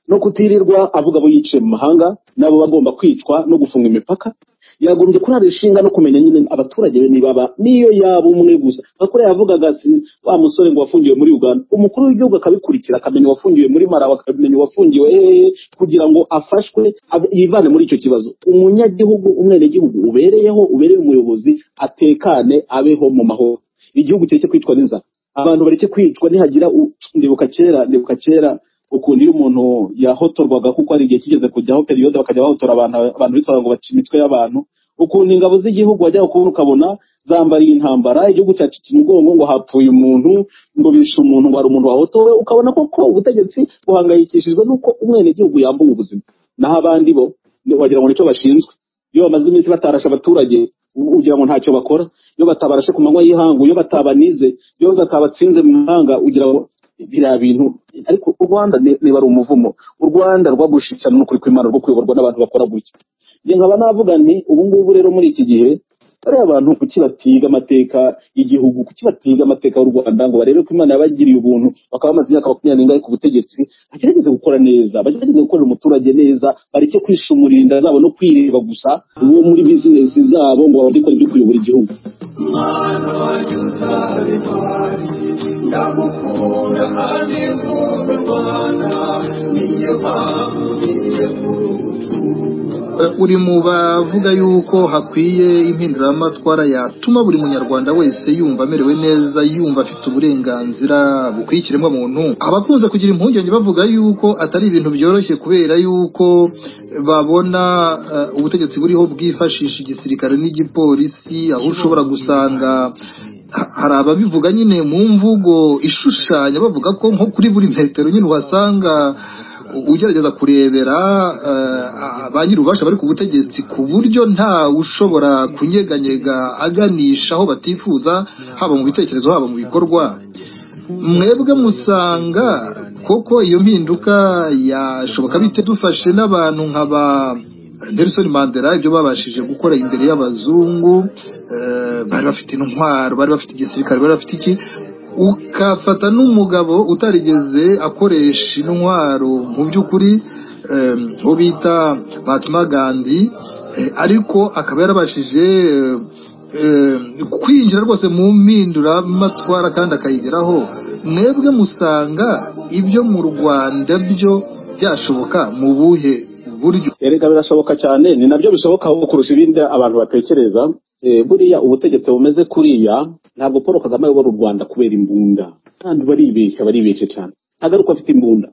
no kutirirwa avuga abo yiciye mu mahanga n'abo bagomba kwicwa no gufunga imipaka yagombye kurara ishinga no kumenya nyine abaturage be niba ba- niyo yaba umwe gusa bakora yavugaga ati wa musore ngo wafungiwe muri uganda umukuru w'igihugu akabikurikira akamenya uwafungiwe muri marawi akamenya uwafungiwe hehe kugira ngo afashwe ave- yivane muri icyo kibazo umunyagihugu umwenegihugu ubereyeho ubereye umuyobozi atekane abeho mu mahoro igihugu kireke kwicwa n'inzara abantu bareke kwicwa nihagira u- ndibuka kera ndibuka kera ukuntu iyo umuntu yahotorwaga kuko hari igihe kigeze kujyaho periyode bakajya bahotora abantu abantu bitwaga ngo baca imitwe y'abantu ukuntu ingabo z'igihugu wajyaga kubona ukabona zambariye intambara igihugu cyacica umugongo ngo hapfuye umuntu ngo bishe umuntu ngo hari umuntu wahotowe ukabona koko ubutegetsi buhangayikishijwe n'uko umwenegihugu yambuwe ubuzima naho abandi bo ni- wagira ngo nicyo bashinzwe iyo bamaze iminsi batarasha abaturage u- ugira ngo ntacyo bakora iyo batabarashe ku manywa y'ihangu iyo batabanize iyo batabatsinze mu mahanga ugira ngo biriya bintu ariko u rwanda ni- niba ari umuvumo u rwanda rwagushikirana n'ukuri kw'imana rwo kuyoborwa n'abantu bakora gutya njye nkaba navuga nti ubu ngubu rero muri iki gihe bariya abantu kuki batiga amateka y'igihugu kuki batiga amateka y'u rwanda ngo barebe ko imana yabagiriye ubuntu bakaba bamaze imyaka makumyabiri n'ingahe ku butegetsi bagerageze gukora neza bagerageze gukorera umuturage neza bareke kwishumurira inda zabo no kwireba gusa uwo muri bizinesi zabo ngo babone ibyo kuyobora igihugu uri mu bavuga yuko hakwiye impinduramatwara yatuma buri munyarwanda wese yumva amerewe neza yumva afite uburenganzira bukwiye ikiremwamuntu abakunze kugira impungenge bavuga yuko atari ibintu byoroshye kubera yuko babona eh, ubutegetsi buriho bwifashisha igisirikare n'igipolisi aho ushobora gusanga ha- hari ababivuga nyine mu mvugo ishushanya bavuga ko nko kuri buri metero nyine uhasanga ugerageza kurebera eh, ba nyir'ububasha bari ku butegetsi ku buryo nta ushobora kunyeganyega aganisha aho batifuza haba mu bitekerezo haba mu bikorwa mwebwe musanga koko iyo mpinduka yashoboka bite dufashe n'abantu nkaba Nelson Mandela ibyo babashije gukora imbere y'abazungu eh, bari bafite intwaro bari bafite igisirikare bari bafite iki ukafata n'umugabo utarigeze akoresha intwaro mu by'ukuri eh, uwo bita Mahatma Gandhi eh, ariko akaba yarabashije eh, eh, kwinjira rwose mu mpinduramatwara kandi akayigeraho mwebwe musanga ibyo mu Rwanda byo byashoboka mu buhe buryo erega birashoboka cyane ni nabyo bishoboka aho kurusha ibindi abantu batekereza Eh, buriya ubutegetsi bumeze kuriya ntabwo paul kagame ayobora u rwanda kubera imbunda kandi baribeshya baribeshya cyane ntabwo ari uko afite imbunda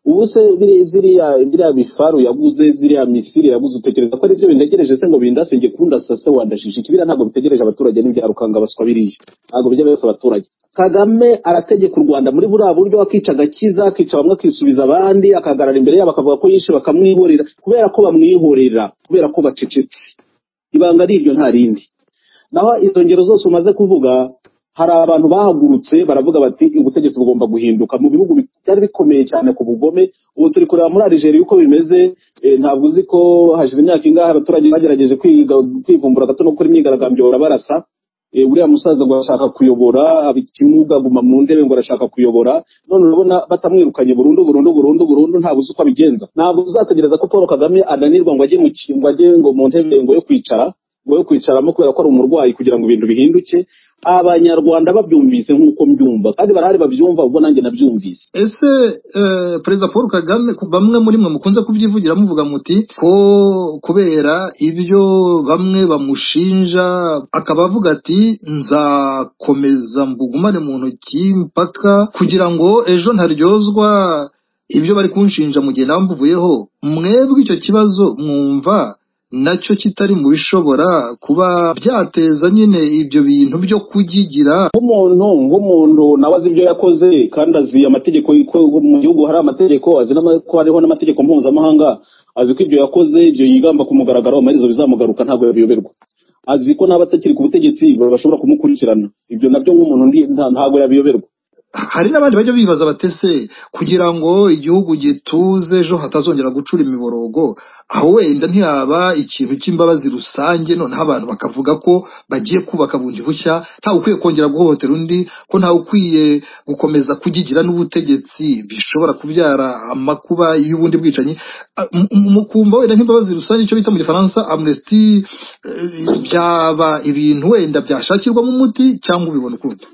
ubu se biri- ziriya biriya bifaru yaguze ziriya misiri yaguze utekereza ko ari byo bintegereje se ngo bindasenge kundasase wandashisha ikibira ntabwo bitegereje abaturage n'ibya rukanga baswa biriya ntabwo bijya byose abaturage kagame arategeka u rwanda muri buriya buryo akica agakiza akica bamwe akisubiza abandi akahagarara imbere yabo akavuga ko yishe bakamwihorera kubera ko bamwihorera kubera ko bacecetse ibanga ari iryo nta rindi naho izo ngero zose umaze kuvuga hari abantu bahagurutse baravuga bati ubutegetsi bugomba guhinduka mu bihugu bi- byari bikomeye cyane ku bugome ubu turi kureba muri Algeria uko bimeze eh, ntabwo uzi ko hashize imyaka ingahe abaturage bagerageje kwiga- kwivumbura gato no gukora imyigaragambyo barabarasa Eh, uriya musaza ngo arashaka kuyobora aba ikimuga aguma mu ntebe ngo arashaka kuyobora none urabona batamwirukanye burundu burundu burundu burundu ntabwo uzi uko abigenza ntabwo uzategereza ko paul kagame ananirwa ngo ajye mu ki- ngo ajye ngo mu ntebe ngo yo kwicara ngo yo kwicaramo kubera ko ari umurwayi kugira ngo ibintu bihinduke abanyarwanda babyumvise nk'uko mbyumva kandi barahari babyumva ubwo nanjye nabyumvise ese eh, perezida paul kagame ku- bamwe muri mwe mukunze kubyivugira muvuga muti ko kubera ibyo bamwe bamushinja akaba avuga ati nzakomeza mbugumane mu ntoki mpaka kugira ngo ejo ntaryozwa ibyo bari kunshinja mu gihe nawe mbuvuyeho mwebwe icyo kibazo mwumva nacyo kitari mu bishobora kuba byateza nyine ibyo bintu byo kugigira nk'umuntu nk'umuntu nawe azi ibyo yakoze kandi azi amategeko y'uko mu gihugu hari amategeko azi n'ama- ko hariho n'amategeko mpuzamahanga azi ko ibyo yakoze ibyo yigamba ku mugaragaro amaherezo bizamugaruka ntabwo yabiyoberwa azi ko n'abatakiri ku butegetsi bashobora kumukurikirana ibyo nabyo nk'umuntu ndi- nta- ntabwo yabiyoberwa hari n'abandi bajya bibaza batese kugira ngo igihugu gituze ejo hatazongera gucura imiborogo aho wenda ntihaba ikintu cy'imbabazi rusange noneho abantu bakavuga ko bagiye kubaka bundi bushya ntawe ukwiye kongera guhohotera undi ko ntawe ukwiye gukomeza kugigira n'ubutegetsi bishobora kubyara amakuba y'ubundi bwicanyi Ah, mu- mu- mukumva wenda nk'imbabazi rusange icyo bita mu gifaransa amnesty eh, byaba ibintu wenda byashakirwamo umuti cyangwa ubibona ukundi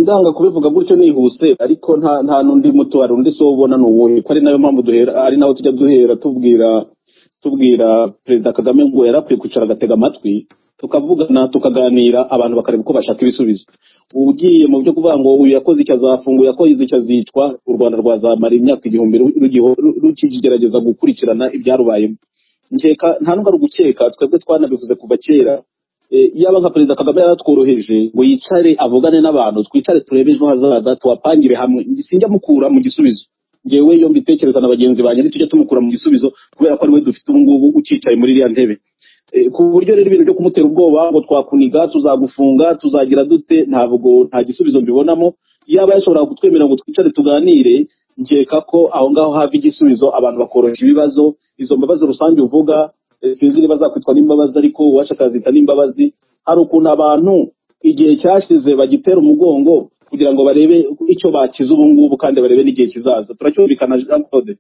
ndanga kubivuga gutyo nihuse ariko nta nta n'undi muto hari undi si ubona ni uwuhe ko ari nayo mpamvu duhera ari naho tujya duhera tubwira tubwira perezida kagame ngo yari akwiye kwicara agatega amatwi tukavugana tukaganira abantu bakareba uko bashaka ibisubizo ugiye mu byo kuvuga ngo uyu yakoze icyo azafunga uyu yakoze icyo azicwa u rwanda rwazamara imyaka igihumbi ru- rugiho- ru- rukigerageza gukurikirana ibyarubayemo nkeka nta n'ubwo ari ugukeka twebwe twanabivuze kuva kera Eh, yaba nka perezida kagame yaratworoheje ngo yicare avugane n'abantu twicare turebe ejo hazaza tubapangire hamwe sinjya mukura mu gisubizo ngewe iyo mbitekereza na bagenzi banjye ntitujya tumukura mu gisubizo kubera ko ariwe dufite ubu ngubu ukicaye muri iriya ntebe Eh, ku buryo rero ibintu byo kumutera ubwoba ngo twakuniga tuzagufunga tuzagira dute ntabwo nta gisubizo mbibonamo yaba yashoboraga kutwemerera ngo twicare tuganire nkeka ko aho ngaho hava igisubizo abantu bakoroshya ibibazo izo mbabazi rusange uvuga eh, sinzi niba zakwitwa n'imbabazi ariko uwacu akazita n'imbabazi hari ukuntu abantu igihe cyashize bagitera umugongo kugira ngo barebe icyo bakiza ubu ngubu kandi barebe n'igihe kizaza turacyumvikana jean claude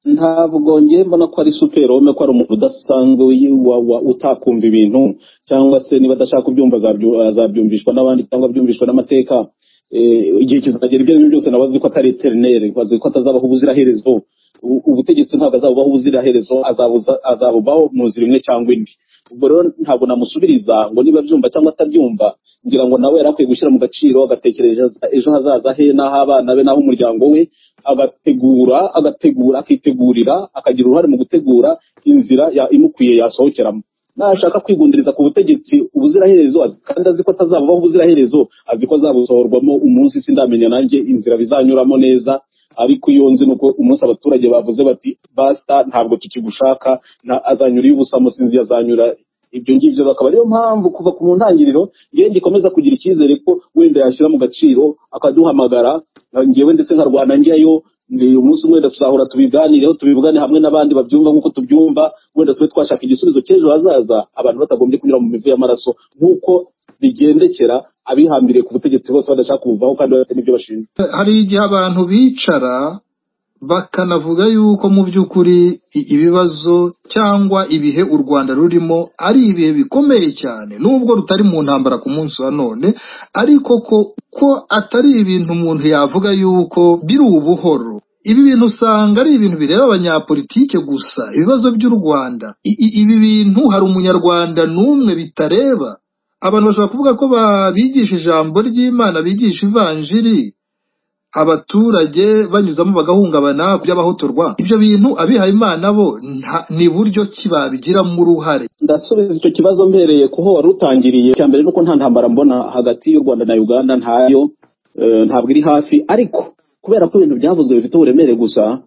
ntabwo ngiye mbona ko ari superome ko ari umuntu udasanzwe wi- wa- wa- utakumva ibintu cyangwa se niba adashaka kubyumva azabyu- azabyumvishwa n'abandi cyangwa byumvishwa n'amateka Eh, igihe kizagera ibyo ari byo byose nawe azi ko atari eterineri azi ko atazabaho ubuziraherezo U- ubutegetsi ntabwo azabubaho ubuziraherezo azabuza- azabubaho mu nzira imwe cyangwa indi ubwo rero ntabwo namusubiriza ngo niba abyumva cyangwa atabyumva ngira ngo nawe yari akwiye gushyira mu gaciro agatekereza ejo hazaza he n'ah'abana be n'ah'umuryango we agategura agategura akitegurira akagira uruhare mu gutegura inzira ya- imukwiye yasohokeramo nashaka kwigundiriza ku butegetsi ubuziraherezo azi- kandi azi ko atazabubaho ubuziraherezo azi ko azabusohorwamo umunsi sindamenya nanjye inzira bizanyuramo neza ariko iyo nzi ni uko umunsi abaturage bavuze bati basta ntabwo tukigushaka nta- azanyura iy'ubusa musinzi azanyura ibyo ngibyo bakaba ariyo mpamvu kuva ku mu ntangiriro ngewe gikomeza kugira icyizere ko wenda yashyira mu gaciro akaduhamagara nka- ngewe ndetse nkarwana njyayo ni umunsi umwe wenda tuzahora tubiganireho tubivugane hamwe n'abandi babyumva nk'uko tubyumva wenda tube twashaka igisubizo cy'ejo hazaza abantu batagombye kunyura mu mivu y'amaraso nk'uko bigendekera abihambiriye ku butegetsi bose badashaka kubuvaho kandi bafite n'ibyo bashinzwe hari igihe abantu bicara bakanavuga yuko mu by'ukuri i- ibibazo cyangwa ibihe u rwanda rurimo ari ibihe bikomeye cyane nubwo rutari mu ntambara ku munsi wa none ariko ko ko atari ibintu umuntu yavuga yuko biri ubuhoro ibi bintu usanga ari ibintu bireba abanyapolitike gusa ibibazo by'u rwanda I- i- ibi bintu hari umunyarwanda n'umwe bitareba abantu bashobora kuvuga ko babigisha ijambo ry'imana bigisha ivanjiri abaturage banyuzamo bagahungabana by'abahotorwa ibyo bintu abihaye imana bo nta- ni buryo ki babigiramo uruhare ndasubiza icyo kibazo mbereye kuho wari utangiriye icya mbere nuko nta ntambara mbona hagati y'u rwanda na uganda ntayo eh, ntabwo iri hafi ariko kubera ko ibintu byavuzwe bifite uburemere gusa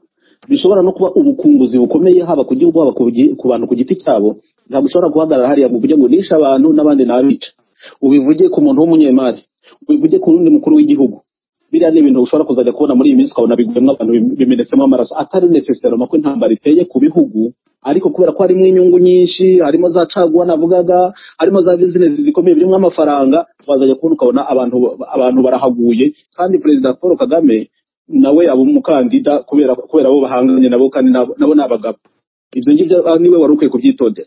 bishobora no kuba ubukunguzi bukomeye haba ku gihugu haba ku gi- ku bantu ku giti cyabo ntabwo ushobora guhagarara hariya ngo uvuge ngo nishe abantu n'abandi nabica ubivuge ku muntu w'umunyemari ubivuge ku wundi mukuru w'igihugu biriya ni ibintu ushobora kuzajya kubona muri iyi minsi ukabona biguyemo abantu bim- bimenetsemo amaraso atari nesesaroma ko intambara iteye ku bihugu ariko kubera ko harimo inyungu nyinshi harimo za caguwa navugaga harimo za bizinesi zikomeye birimo amafaranga wazajya kubona ukabona abantu abantu barahaguye kandi perezida paul kagame nawe aba umukandida kubera kubera abo bahanganye nabo kandi nabo nabo ni abagabo ibyo ngibyo ah, niwe wari ukwiye kubyitondera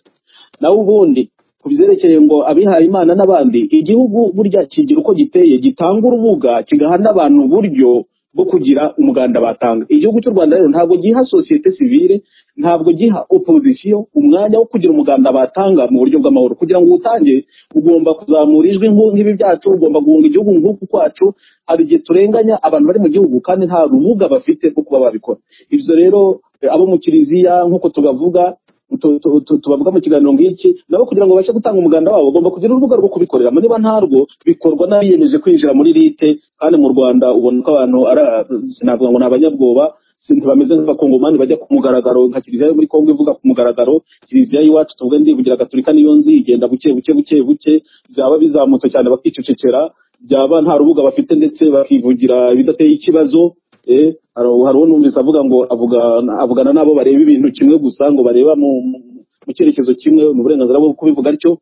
nawe ubundi ku byerekeye ngo abihaye imana n'abandi igihugu burya kigira uko giteye gitanga urubuga kigaha n'abantu uburyo bwo kugira umuganda batanga igihugu cy'u rwanda rero ntabwo giha sosiyete sivile ntabwo giha opozisiyo umwanya wo kugira umuganda batanga mu buryo bw'amahoro kugira ngo uwutange ugomba kuzamura ijwi nk'u- nk'ibi byacu ugomba guhunga igihugu nk'uku kwacu hari igihe turenganya abantu bari mu gihugu kandi nta rubuga bafite rwo kuba babikora ibyo rero eh, abo mu kiliziya nk'uko tubavuga tu- tu- tu- tubavuga mu kiganiro nk'iki nabo kugira ngo babashe gutanga umuganda wabo bagomba kugira urubuga rwo kubikoreramo niba ntarwo bikorwa n'abiyemeje kwinjira muri rite kandi mu rwanda ubona ko abantu ara- sinavuga ngo ni abanyabwoba si- ntibameze nk'abakongomani bajya ku mugaragaro nka kiliziya yo muri kongo ivuga ku mugaragaro kiliziya y'iwacu tuvuge ndivugira gatolika niyo nzi igenda buke buke buke buke byaba bizamutse cyane bakicecekera byaba nta rubuga bafite ndetse bakivugira ibidateye ikibazo eh, hari hari uwo numvise avuga ngo avuga avugana n'abo bareba ibintu kimwe gusa ngo bareba mu mu- mu cyerekezo kimwe ni uburenganzira bwo kubivuga atyo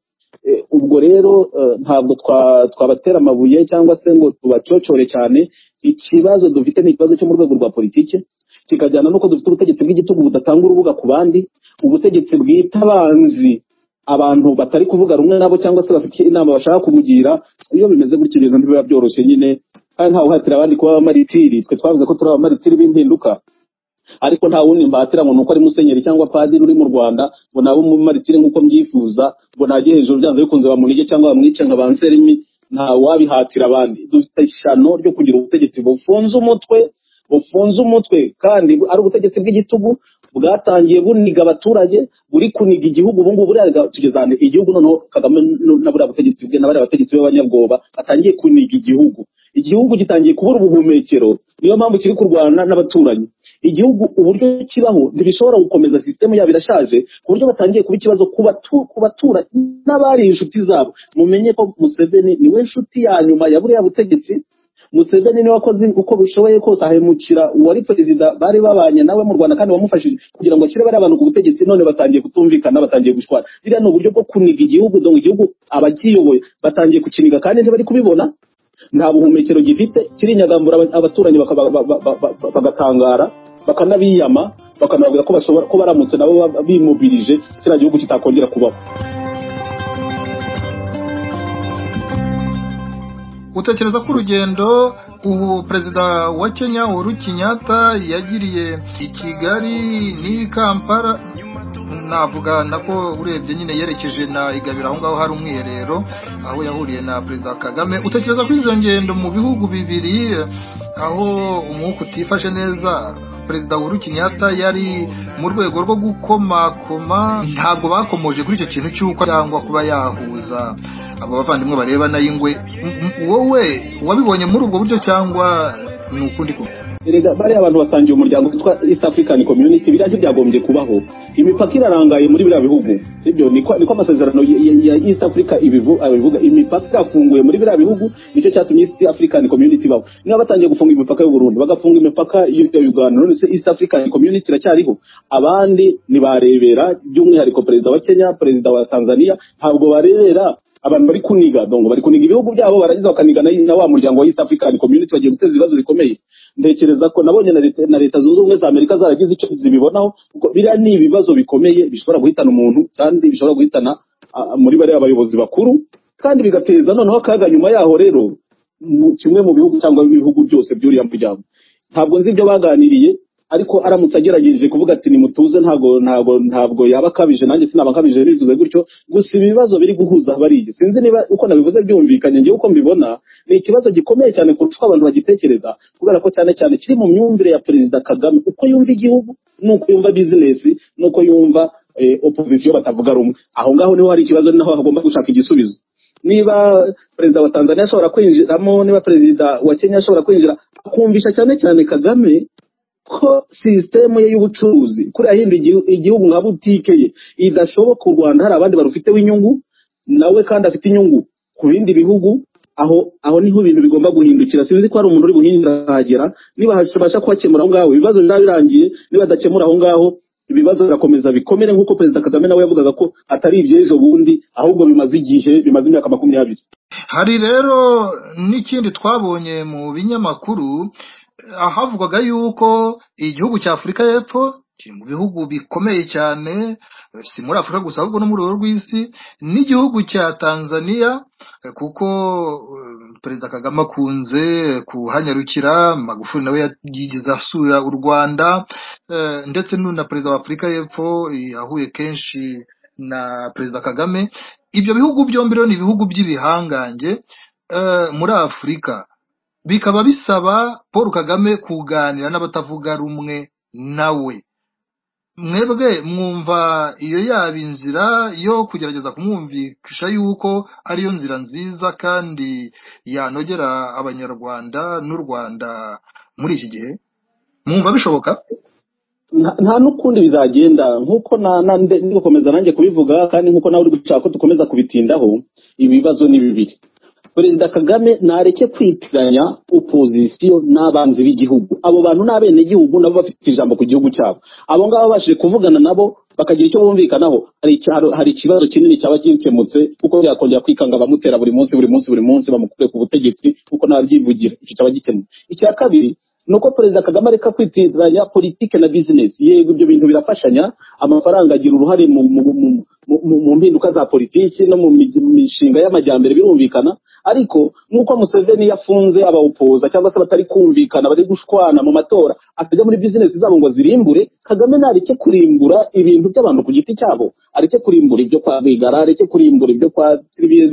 Eh, ubwo rero eh, ntabwo twa- twabatera amabuye cyangwa se ngo tubacocore cyane ikibazo dufite ni ikibazo cyo mu rwego rwa politike kikajyana n'uko dufite ubutegetsi bw'igitugu budatanga urubuga ku bandi ubutegetsi bwita abanzi abantu batari kuvuga rumwe nabo cyangwa se bafite inama bashaka kubugira iyo bimeze gutyo ibintu ntibiba byoroshye nyine kandi ntawe uhatira abandi kuba abamaritiri twe twavuze ko turi abamaritiri b'impinduka ariko nta wundi mbatira ngo ni uko ari musenyeri cyangwa padiri uri mu rwanda ngo nawe umumaritire nk'uko mbyifuza ngo najye hejuru byanze bikunze bamunige cyangwa bamwice nka banserimi nta wabihatira abandi dufite ishyano ryo kugira ubutegetsi bufunze umutwe bufunze umutwe kandi ari ubutegetsi bw'igitugu bwatangiye buniga abaturage buri kuniga igihugu ubungubu buriya tugezane igihugu noneho kagame n- na buriya butegetsi bwe na bariya bategetsi b'abanyabwoba batangiye kuniga igihugu igihugu gitangiye kubura ubuhumekero niyo mpamvu kiri kurwana n'abaturanyi igihugu uburyo kibaho ntibishobora gukomeza sisitemu yabo irashaje ku buryo batangiye kuba ikibazo ku batu- ku baturanyi n'abari inshuti zabo mumenye ko museveni niwe nshuti ya nyuma ya buriya butegetsi museveni niwe wakoze uko bishoboye kose ahemukira uwari perezida bari babanye nawe mu rwanda kandi wamufashije kugira ngo ashyire bariya bantu ku butegetsi none batangiye kutumvikana batangiye gushwana biriya ni uburyo bwo kuniga igihugu dongo igihugu abakiyoboye batangiye kukiniga kandi ntibari kubibona nta buhumekero gifite kirinyagambura aba- abaturanyi bakaba- ba- ba- ba- ba- bagatangara bakanabiyama bakanababwira ko bashobora ko baramutse nabo ba- bimubirije kiriya gihugu kitakongera kubaho utekereza ko urugendo ubu perezida wa kenya uhuru kenyatta yagiriye i kigali n'i kampala navuga nako urebye nyine yerekeje na igabiro aho ngaho hari umwiherero aho yahuriye na perezida kagame utekereza ko izo ngendo mu bihugu bibiri aho umwuka utifashe neza perezida uhuru kenyatta yari mu rwego rwo gukomakoma ntabwo bakomoje kuri icyo kintu cy'uko cyangwa kuba yahuza abo bavandimwe bareba nayo ingwe M- m- wowe wabibonye muri ubwo buryo cyangwa ni ukundi kumwe erega bariya abantu basangiye umuryango witwa east african community biriya ntibyagombye kubaho imipaka irarangaye muri biriya bihugu sibyo niko niko amasezerano ya- ya- ya east africa ibivu- abivuga imipaka irafunguye muri biriya bihugu nicyo cyatumye east african community ibaho niba batangiye gufunga imipaka y'u Burundi bagafunga imipaka ya uganda none se east african community iracyariho abandi ntibarebera by'umwihariko perezida wa kenya perezida wa tanzania ntabwo barebera abantu bari kuniga donc bari kuniga ibihugu byabo barangiza bakaniga na- na wa muryango wa east african community bagiye guteza ibibazo bikomeye ntekereza ko nabonye na leta na leta zunze ubumwe za amerika zaragize icyo zibibonaho kuko biriya ni ibibazo bikomeye bishobora guhitana umuntu kandi bishobora guhitana ah, muri bariya bayobozi bakuru kandi bigateza noneho akaga nyuma yaho rero mu- kimwe mu bihugu cyangwa ibihugu byose by'uriya muryango ntabwo nzi ibyo baganiriye ariko aramutse agerageje kuvuga ati nimutuze ntabwo ntabwo ntabwo yaba akabije nanjye sinaba akabije bivuze gutyo gusa ibibazo biri guhuza bariye sinzi niba uko nabivuze byumvikanye ngewe uko mbibona ni ikibazo gikomeye cyane kurusha uko abantu bagitekereza kubera ko cyane cyane kiri mu myumvire ya perezida kagame uko yumva igihugu n'uko yumva bizinesi n'uko yumva eh, opozisiyo batavuga rumwe aho ngaho niho hari ikibazo ni naho hagomba gushaka igisubizo niba perezida wa tanzania ashobora kwinjiramo niba perezida wa kenya ashobora kwinjira akumvisha cyane cyane kagame ko sisitemu ye y'ubucuruzi kuriya yindi igihu- igihugu nka butike ye idashoboka u rwanda hari abandi barufiteho inyungu nawe kandi afite inyungu ku bindi bihugu aho aho niho ibintu bigomba guhindukira sinzi ko hari umuntu uri buhindurahagera niba habasha kuhakemura aho ngaho ibibazo biraba birangiye niba adakemura aho ngaho ibibazo birakomeza bikomere nk'uko perezida kagame nawe yavugaga ko atari iby'ejo bundi ahubwo bimaze igihe bimaze imyaka makumyabiri hari rero n'ikindi twabonye mu binyamakuru eh, ahavugwaga yuko igihugu cya afurika y'epfo kiri mu bihugu bikomeye cyane eh, si muri afurika gusa ahubwo no mu rwego rw'isi n'igihugu cya tanzania eh, kuko eh, perezida kagame akunze kuhanyarukira magufuli nawe yigeze asura u rwanda eh, ndetse n'ubu na perezida wa afurika y'epfo eh, yahuye kenshi na perezida kagame ibyo bihugu byombi rero ni ibihugu by'ibihangange eh, muri afurika bikaba bisaba paul kagame kuganira n'abatavuga rumwe nawe mwebwe mwumva iyo yaba inzira yo kugerageza kumwumvisha yuko ariyo nzira nziza kandi yanogera abanyarwanda n'u rwanda muri iki gihe mwumva bishoboka nta nta n'ukundi bizagenda nk'uko na- na- nde- ndi gukomeza nanjye kubivuga kandi nk'uko nawe uri gushaka ko dukomeza kubitindaho ibibazo ni bibiri perezida kagame ntareke kwitiranya opozisiyo n'abanzi b'igihugu abo bantu ni abenegihugu nabo bafite ijambo ku gihugu cyabo abo ngabo babashije kuvugana nabo bakagira icyo bumvikanaho hari icya- hari ikibazo kinini cyaba gikemutse kuko byakongera kwikanga abamutera buri munsi buri munsi buri munsi bamukure ku butegetsi kuko nabyivugira icyo cyaba gikemutse icya kabiri ni uko perezida kagame areka kwitiranya politike na bizinesi yego ibyo bintu birafashanya amafaranga agira uruhare mu, mu, mu, mu, mu, mu mpinduka za politiki no mu mi- mishinga y'amajyambere birumvikana ariko nk'uko museveni yafunze abawupoza cyangwa se batari kumvikana bari gushwana mu matora atajya muri bizinesi zabo ngo azirimbure kagame nareke kurimbura ibintu by'abantu ku giti cyabo areke kurimbura ibyo kwa rwigara areke kurimbura ibyo kwa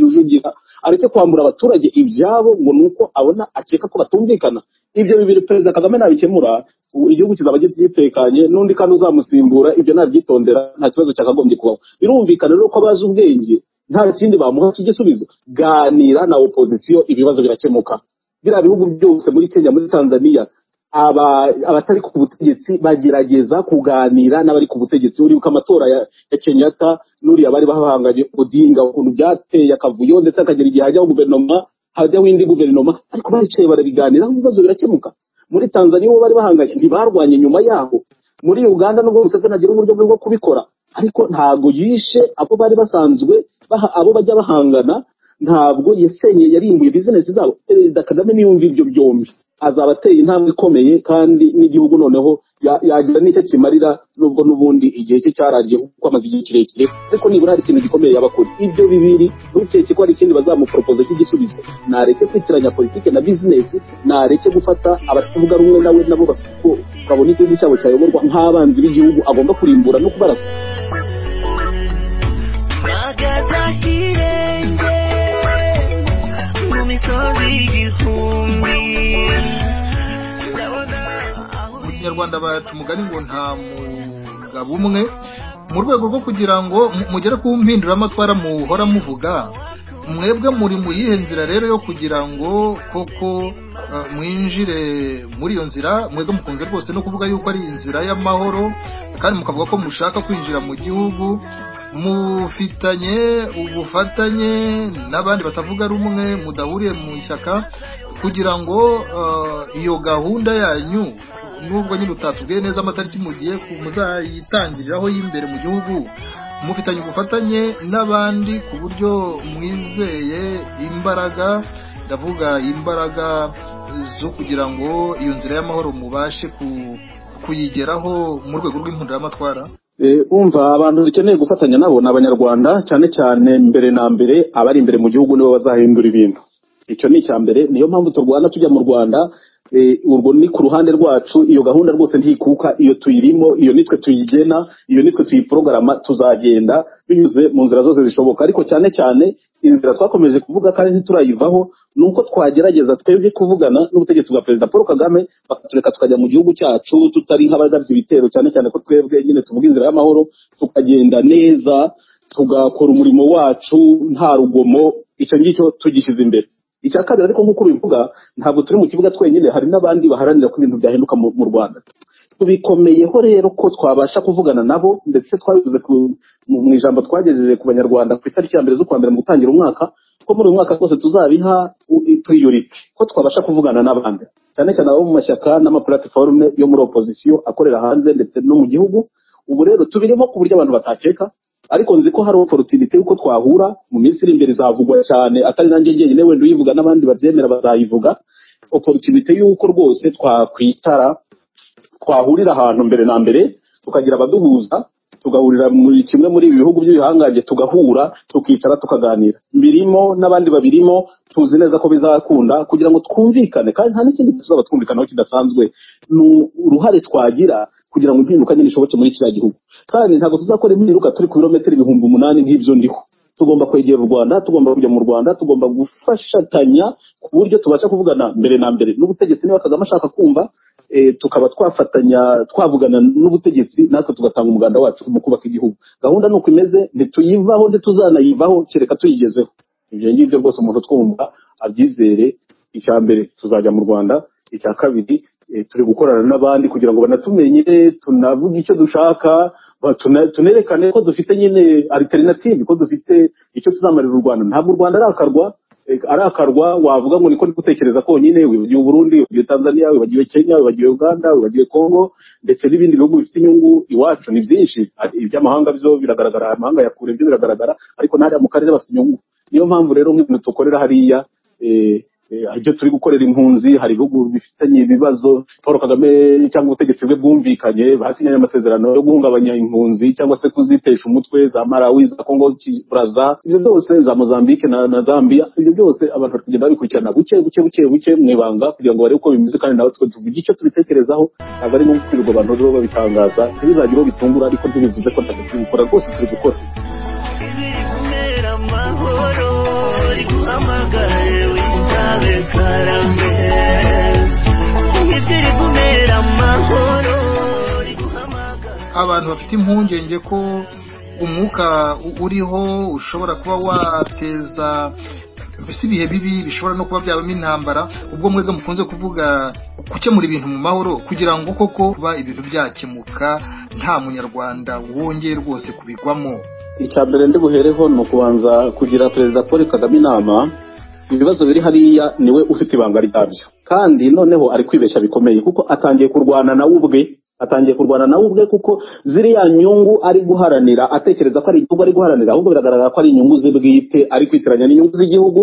rujugira areke kwambura abaturage ibyabo ngo ni uko abona akeka ko batumvikana ibyo bibiri perezida kagame nabikemura ubu igihugu kizaba gitekanye n'undi kandi uzamusimbura ibyo nabyitondera nta kibazo cyakagombye kubaho birumvikana rero ko abazi ubwenge nta kindi bamuha cy'igisubizo ganira na opozisiyo ibibazo birakemuka biriya bihugu byose muri kenya muri tanzania aba- abatari ku butegetsi bagerageza kuganira n'abari ku butegetsi uribuka amatora ya, ya kenyatta n'uriya bari bahanganye odinga ukuntu byateye akavuyo ndetse hakagera igihe hajyaho guverinoma hajyaho indi guverinoma ariko baricaye barabiganiraho ibibazo birakemuka muri tanzania uwo bari bahanganye ntibarwanye nyuma yaho muri uganda nubwo museveni agira uburyo bwe bwo kubikora ariko ntabwo yishe abo bari basanzwe baha- abo bajya bahangana ntabwo yasenye yarimbuye bizinesi zabo perezida kagame niyumva ibyo byombi azaba ateye intambwe ikomeye kandi n'igihugu noneho ya- yagira n'icyo kimarira nubwo n'ubundi igihe cye cyarangiye kuko amaze igihe kirekire ariko nibura hari ikintu gikomeye yabakora ibyo bibiri ntukeke ko hari ikindi bazamuporopoza cy'igisubizo nareke kwitiranya politike na bizinesi nareke gufata abatavuga rumwe nawe nabo bafite ko babona igihugu cyabo cyayoborwa nk'abanzi b'igihugu agomba kurimbura no kubarasa mpagaze ahirengeye mu misozi y'igihumbi ndabona aho mu kinyarwanda baca umugani ngo nta mugabo umwe mu rwego rwo kugira ngo mu- mugere ku mpinduramatwara muhora muvuga mwebwe muri mu yihe nzira rero yo kugira ngo koko eh, mwinjire muri iyo nzira mwebwe mukunze rwose no kuvuga yuko ari inzira y'amahoro kandi mukavuga ko mushaka kwinjira mu gihugu mufitanye ubufatanye n'abandi batavuga rumwe mudahuriye mu ishyaka kugira ngo eh, iyo gahunda yanyu nubwo nyine utatubwiye neza amatariki mugiye ku- muzayitangiriraho y'imbere mu gihugu mufitanye ubufatanye n'abandi ku buryo mwizeye imbaraga ndavuga imbaraga zo kugira ngo iyo nzira y'amahoro mubashe ku- kuyigeraho mu rwego rw'impunduramatwara Eh, umva abantu dukeneye gufatanya nabo ni abanyarwanda cyane cyane mbere na mbere abari imbere mu gihugu nibo bazahindura ibintu icyo ni icya mbere niyo mpamvu turwana tujya mu rwanda eh, urwo ni ku ruhande rwacu iyo gahunda rwose ntikuka iyo tuyirimo iyo nitwe tuyigena iyo nitwe tuyiporogaramu tuzagenda binyuze mu nzira zose zishoboka ariko cyane cyane inzira twakomeje kuvuga kandi ntiturayivaho ni uko twagerageza twebwe kuvugana n'ubutegetsi bwa perezida paul kagame bakatureka tukajya mu gihugu cyacu tutari nk'abagabye ibitero cyane cyane ko twebwe nyine tuvuga inzira y'amahoro tukagenda neza tugakora umurimo wacu nta rugomo icyo ngicyo tugishyize imbere icya kabiri ariko nk'uko ubivuga ntabwo turi mu kibuga twenyine hari n'abandi baharanira ko ibintu byahinduka mu- mu rwanda tubikomeyeho rero ko twabasha kuvugana nabo ndetse twabivuze ku- mu mu ijambo twagejeje ku banyarwanda ku itariki ya mbere z'ukwa mbere mu gutangira umwaka ko muri uyu mwaka rwose tuzabiha puriyuriti ko twabasha kuvugana n'abandi cyane cyane abo mu mashyaka n'amapuratiforume yo muri opozisiyo akorera hanze ndetse no mu gihugu ubu rero tubirimo ku buryo abantu batakeka ariko nzi ko hari oporutunite y'uko twahura mu minsi iri imbere izavugwa cyane atari nanjye njyenyine wenda uyivuga n'abandi babyemera bazayivuga oporutunite y'uko rwose twakwitara twahurira ahantu mbere na mbere tukagira abaduhuza tugahurira muri kimwe muri ibi bihugu by'ibihangange tugahura tukicara tukaganira birimo n'abandi babirimo tuzi neza ko bizakunda kugira ngo twumvikane kandi nta n'ikindi tuzaba twumvikanaho kidasanzwe ni uruhare twagira kugira ngo impinduka nyine ishoboke muri kiriya gihugu kandi ntabwo tuzakora impinduka turi ku birometero ibihumbi umunani nk'ibyo ndiho tugomba kwegera u Rwanda tugomba kujya mu Rwanda tugomba gufashatanya ku buryo tubasha kuvugana mbere na mbere n'ubutegetsi niba Kagame ashaka kumva eh, tukaba twafatanya twavugana n'ubutegetsi natwe tugatanga umuganda wacu mu kubaka igihugu gahunda ni uko imeze ntituyivaho ntituzanayivaho kereka tuyigezeho ibyo ngibyo rwose umuntu twumva abyizere icya mbere tuzajya mu rwanda icya kabiri eh, turi gukorana n'abandi kugira ngo banatumenye tunavuge icyo dushaka ba- tuna- tunerekane ko dufite nyine alternative ko dufite icyo tuzamarira u rwanda ntabwo u rwanda arakarwa Eh, arakarwa wavuga ngo niko ndi gutekereza konyine wibagiwe uburundi wibagiwe tanzania wibagiwe kenya wibagiwe uganda wibagiwe congo ndetse n'ibindi bihugu bifite inyungu iwacu ni byinshi Ari- iby'amahanga byo biragaragara amahanga ya kure byo biragaragara ariko n'ariya mu karere bafite inyungu niyo mpamvu rero nk'ibintu dukorera hariya eh, eh, hari ibyo turi gukorera impunzi hari ibihugu bifitanye ibibazo paul kagame cyangwa ubutegetsi bwe bwumvikanye basinyanye amasezerano yo guhungabanya impunzi cyangwa se kuzitesha umutwe za malawi za congo ki- braza ibyo byose za mozambique na, na zambia ibyo byose abantu bari kugenda babikurikirana buke buke buke buke mu ibanga kugira ngo barebe uko bimeze kandi nawe twe tuvuge icyo tubitekerezaho ntabwo ari ngombwa kwirirwa abantu rero babitangaza ntibizagire uwo bitungura ariko ntibivuze ko ntacyo turi gukora rwose turi gukora Ibiri kumera amahoro iguhamagare witabe karame Ibiri kumera amahoro iguhamagare abantu bafite impungenge ko umwuka u- uriho ushobora kuba wateza mbese ibihe bibi bishobora no kuba byabamo intambara ubwo mwebwe mukunze kuvuga gukemura ibintu mu mahoro kugira ngo koko kuba ibintu byakemuka nta munyarwanda wongeye rwose kubigwamo icya mbere ndi buhereho ni ukubanza kugira perezida paul kagame inama ibibazo biri hariya niwe ufite ibanga ryabyo kandi noneho ari kwibeshya bikomeye kuko atangiye kurwana nawe ubwe atangiye kurwana nawe ubwe kuko ziriya nyungu ari guharanira atekereza ko ari igihugu ari guharanira ahubwo biragaragara ko ari inyungu ze bwite ari kwitiranya n'inyungu z'igihugu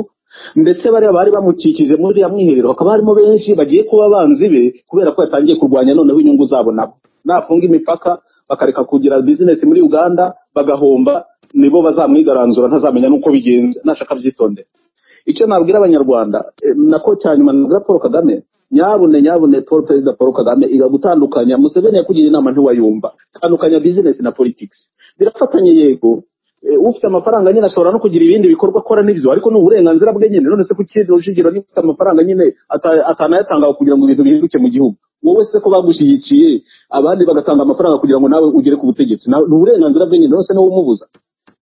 ndetse bariya bari bamukikije muri iriya mwiherero hakaba harimo benshi bagiye kuba abanzi be kubera ko yatangiye kurwanya noneho inyungu zabo nabo nafunga imipaka bakareka kugira bizinesi muri uganda bagahomba nibo bazamwigaranzura ntazamenya n'uko bigenze nashaka abyitondera icyo nabwira abanyarwanda eh, nako cyanyuma nabwira paul kagame nyabune nyabune paul perezida paul kagame iga gutandukanya museveni yakugira inama ntiwayumva tandukanya bizinesi na politics birafatanye yego Eh, ufite amafaranga nyine ashobora no kugira ibindi bikorwa akora n'ibyo ariko ni uburenganzira bwe nyine none se kuki rujugira niba ufite amafaranga nyine ata- atanayatanga kugira ngo ibintu bihinduke mu gihugu wowe se ko bagushyigikiye abandi bagatanga amafaranga kugira ngo nawe ugere ku butegetsi Na- ni uburenganzira bwe nyine none se niwe umubuza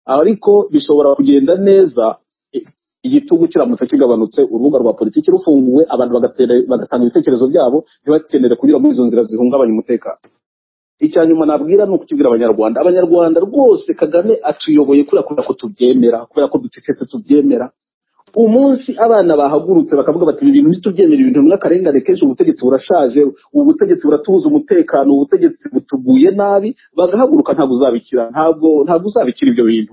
ariko bishobora kugenda neza eh, igitugu kiramutse kigabanutse urubuga rwa politiki rufunguwe abantu bagatera- bagatanga ibitekerezo byabo ntibakenere kunyura muri izo nzira zihungabanya umutekano icya nyuma nabwira ni ukukibwira abanyarwanda abanyarwanda rwose kagame atuyoboye kubera kubera ko tubyemera kubera ko ducecetse tubyemera umunsi abana bahagurutse bakavuga bati ibi bintu ntitubyemera ibintu ni akarengane kenshi ubutegetsi burashaje ubu butegetsi buratubuza umutekano ubu butegetsi butuguye nabi bagahaguruka ntabwo uzabikira ntabwo ntabwo uzabikira ibyo bintu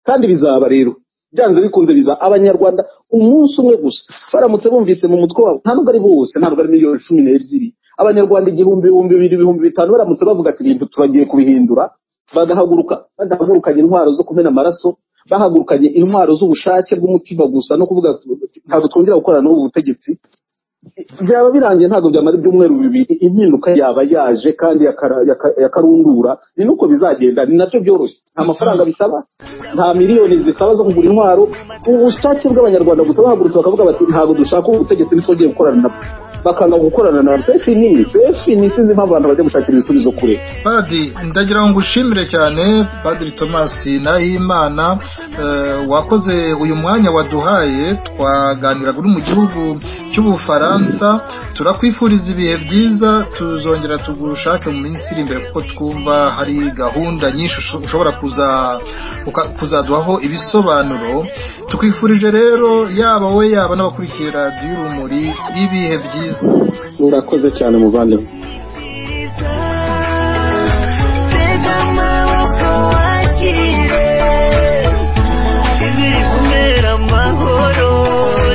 kandi bizaba rero byanze bikunze biza abanyarwanda umunsi umwe gusa baramutse bumvise mu mutwe wabo nta nubwo ari bose nta nubwo ari miliyoni cumi n'ebyiri abanyarwanda igihumbi ibihumbi bibiri ibihumbi bitanu baramutse bavuga ati ibintu turagiye kubihindura bagahaguruka badahagurukanye intwaro zo kumena amaraso bahagurukanye intwaro z'ubushake bw'umutima gusa no kuvuga ati, ntabwo twongera gukorana n'ubu butegetsi byaba birangiye ntabwo byamara ibyumweru bibiri impinduka yaba yaje kandi yakara- yaka- yakarundura ni nuko bizagenda ni nabyo byoroshye nta mafaranga bisaba nta miliyoni zisaba zo kugura intwaro ubushake bw'abanyarwanda gusa bahagurutse bakavuga bati ntabwo dushaka ubu butegetsi ntitwongeye gukorana nabwo bakanga gukorana na sefi ni sefi ni sinzi impamvu abantu bajya gushakira ibisubizo kure Padiri ndagira ngo ngushimire cyane Padiri Thomas Nahimana eh, wakoze uyu mwanya waduhaye twaganiraga uri mu gihugu cy'Ubufaransa turakwifuriza ibihe byiza tuzongera tugushake mu minsi iri imbere kuko twumva hari gahunda nyinshi usho- ushobora kuza uka- kuzaduhaho ibisobanuro tukwifurije rero yaba we yaba n'abakurikiye radiyo urumuri ibihe byiza urakoze cyane muvandimwe Tega amaboko wakire ibiri kumera amahoro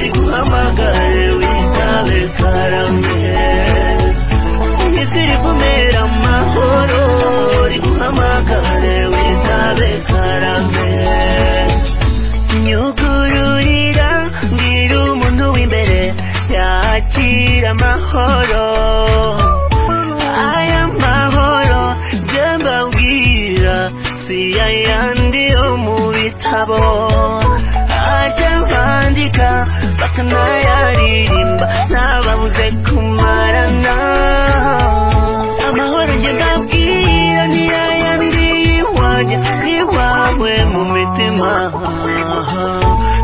riguhamagare witabe karame ibiri kumera amahoro riguhamagare witabe karame nyugururira mbwira umuntu w'imbere yakira amahoro aya mahoro byo mbabwira si ayandi yo mu bitabo ajya bandika bakanayaririmba ntababuze kumarana amahoro njye ndabwira ni ayandi iwanjye iwawe mu mitima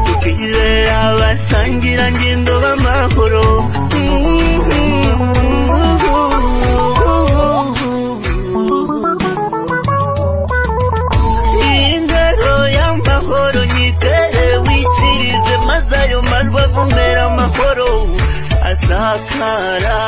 tukizera abasangira ngendo b'amahoro ingaro y'amahoro nyitere wikirize maze ayo majwi agumera amahoro asakara